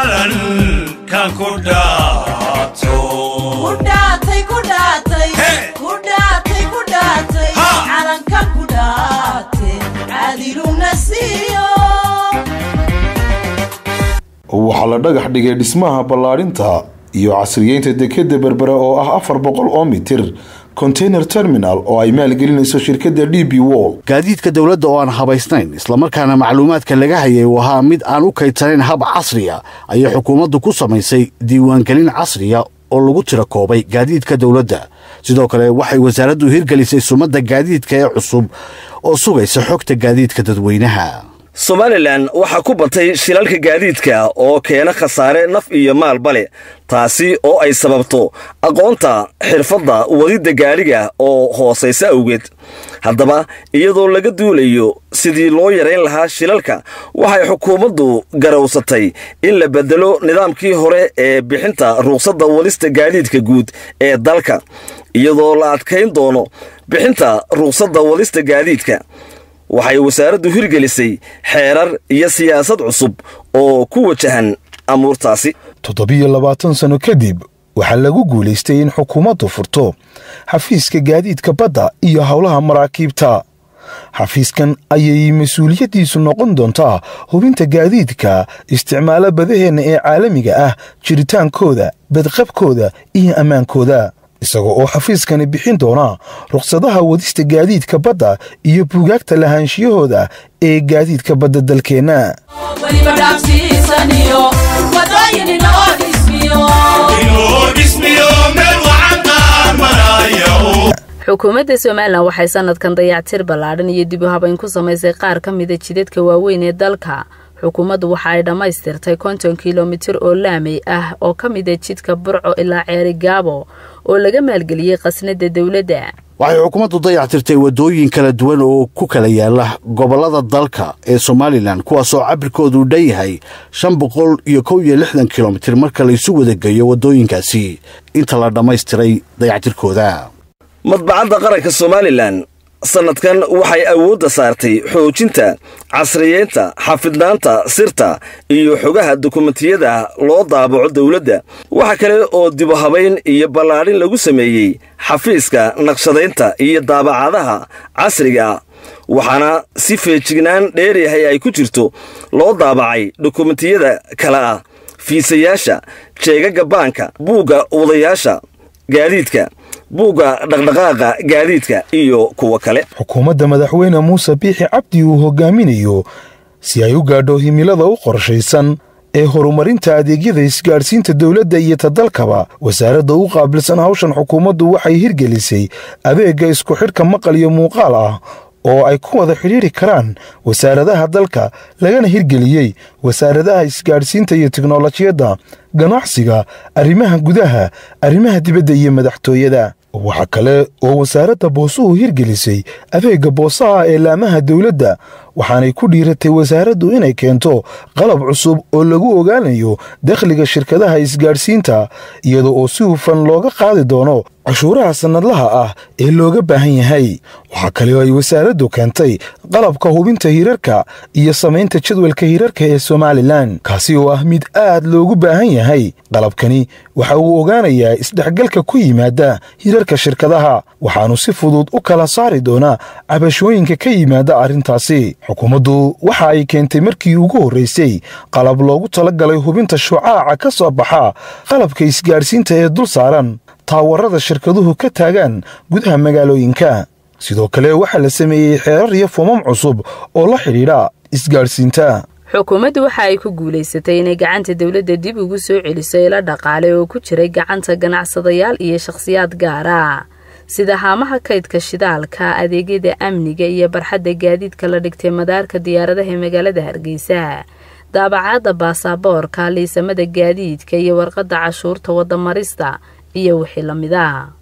waxaa la dhagax dhigay dhismaha ballaadhinta iyo casriyeynta dekedda berbere oo ah afar boqol oo mitir container terminal oo ay maalgelinayso shirkadda d b wol gaadiidka dowladda oo aan habaysnayn islamarkaana macluumaadka laga hayay uu ahaa mid aan u kaydsanayn hab casriya ayay xukuumaddu ku samaysay diiwaangelin casriya oo lagu tira koobay gaadiidka dowladda sidoo kale waxay wasaaraddu hirgelisay sumadda gaadiidka ee cusub oo sugaysa xogta gaadiidka dadweynaha somalilan waxaa ku batay shilalka gaadiidka oo keena khasaare naf iyo maalba leh taasi oo ay sababto aqoonta xirfadda wadidda gaadhiga oo hoosaysa awgeed haddaba iyadoo laga duulayo sidii loo yarayn lahaa shilalka waxay xukuumaddu garowsatay in la beddelo nidaamkii hore ee bixinta ruqsadda wadista gaadiidka guud ee dalka iyadoo la adkayn doono bixinta ruqsadda wadista gaadiidka waxay wasaaraddu hirgelisay xeerar iyo siyaasad cusub oo ku wajahan amuurtaasi toddobiyo labaatan sanno kadib waxaa lagu guulaystay in xukuumaddu furto xafiiska gaadiidka badda iyo howlaha maraakiibta xafiiskan ayay mas-uuliyaddiisu noqon doontaa hubinta gaadiidka isticmaalo badaheenna ee caalamiga ah jiritaankooda badqabkooda iyo ammaankooda isaga oo xafiiskani bixin doona rukhsadaha wadista gaadiidka badda iyo buugaagta lahaanshiyahooda ee gaadiidka badda dalkeenna xukuumadda somalilan waxay sanadkan dayactir ballaadhan iyo dib u habayn ku samaysay qaar ka mida jidadka waaweyn ee dalka xukuumaddu waxa ay dhammaystirtay konton kilomitir oo laamey ah oo ka mida jidka burco ilaa ceeri gaabo oo laga maalgeliyey khasnada dowladda waxay xukuumaddu dayactirtay waddooyin kala duwan oo ku kala yaala gobollada dalka ee somalilan kuwaasoo cabirkoodu dhan yahay shan boqol iyo kow iyo lixdan kilomitir marka laysu wadageeyo waddooyinkaasi inta la dhammaystiray dayactirkooda madbacadda qaranka somalilan sannadkan waxay awoodda saartay xoojinta casriyeynta xafidnaanta sirta iyo xogaha dukumentiyada loo daabaco dowladda waxa kale oo dibu habayn iyo ballaadhin lagu sameeyey xafiiska naqshadaynta iyo daabacadaha casriga waxaana si feejignaan dheeryahay ay ku jirto loo daabacay dukumentiyada kale ah fiisayaasha jeegaga baanka buugga wadayaasha gaadiidka buugga dhaqdhaqaaqa gaadiidka iyo kuwa kale xukuumadda madaxweyne muuse biixi cabdi uu hogaaminayo si ay u gaadho himilada u qorshaysan ee horumarinta adeegyada isgaadhsiinta dowladda iyo tadalkaba wasaaradda u qaabilsan hawshan xukuumaddu waxay hirgelisay adeegga isku xidhka maqal iyo muuqaal ah oo ay ku wada xidhiiri karaan wasaaradaha dalka lagana hirgeliyey wasaaradaha isgaadhsiinta iyo tiknolojiyadda ganacsiga arrimaha gudaha arrimaha dibadda iyo madaxtooyada waxaa kale oo wasaaradda boosuhu hirgelisay adeegga boosaha ee laamaha dowladda waxaanay ku dhiiratay wasaaraddu inay keento qalab cusub oo lagu ogaanayo dakhliga shirkadaha isgaadhsiinta iyada oo si hufan looga qaadi doono cashuuraha sannadlaha ah ee looga baahan yahay waxaa kale oo ay wasaaraddu keentay qalabka hubinta hirarka iyo samaynta jadwalka hirarka ee somalilan kaasi oo ah mid aad loogu baahan yahay qalabkani waxa uu ogaanayaa isdhexgalka ku yimaada hirarka shirkadaha waxaanu si fudud u kala saari doonaa cabashooyinka ka yimaada arrintaasi xukuumaddu waxa ay keentay markii ugu horraysay qalab loogu talagalay hubinta shucaaca ka soo baxa qalabka isgaadhsiinta ee dul saaran taawarada shirkaduhu ka taagaan gudaha magaalooyinka sidoo kale waxaa la sameeyey xeerar iyo foomam cusub oo la xidhiidha isgaadhsiinta xukuumaddu waxa ay ku guulaysatay inay gacanta dowladda dib ugu soo celiso ilo dhaqaale oo ku jiray gacanta ganacsadayaal iyo shakhsiyaad gaara sida haamaha kaydka shidaalka adeegyada amniga iyo barxadda gaadiidka la dhigtay madaarka diyaaradaha ee magaalada hargeysa daabacaadda baasaboorka liisamada gaadiidka iyo warqadda cashuurta waddamarista iyo wixii la mid a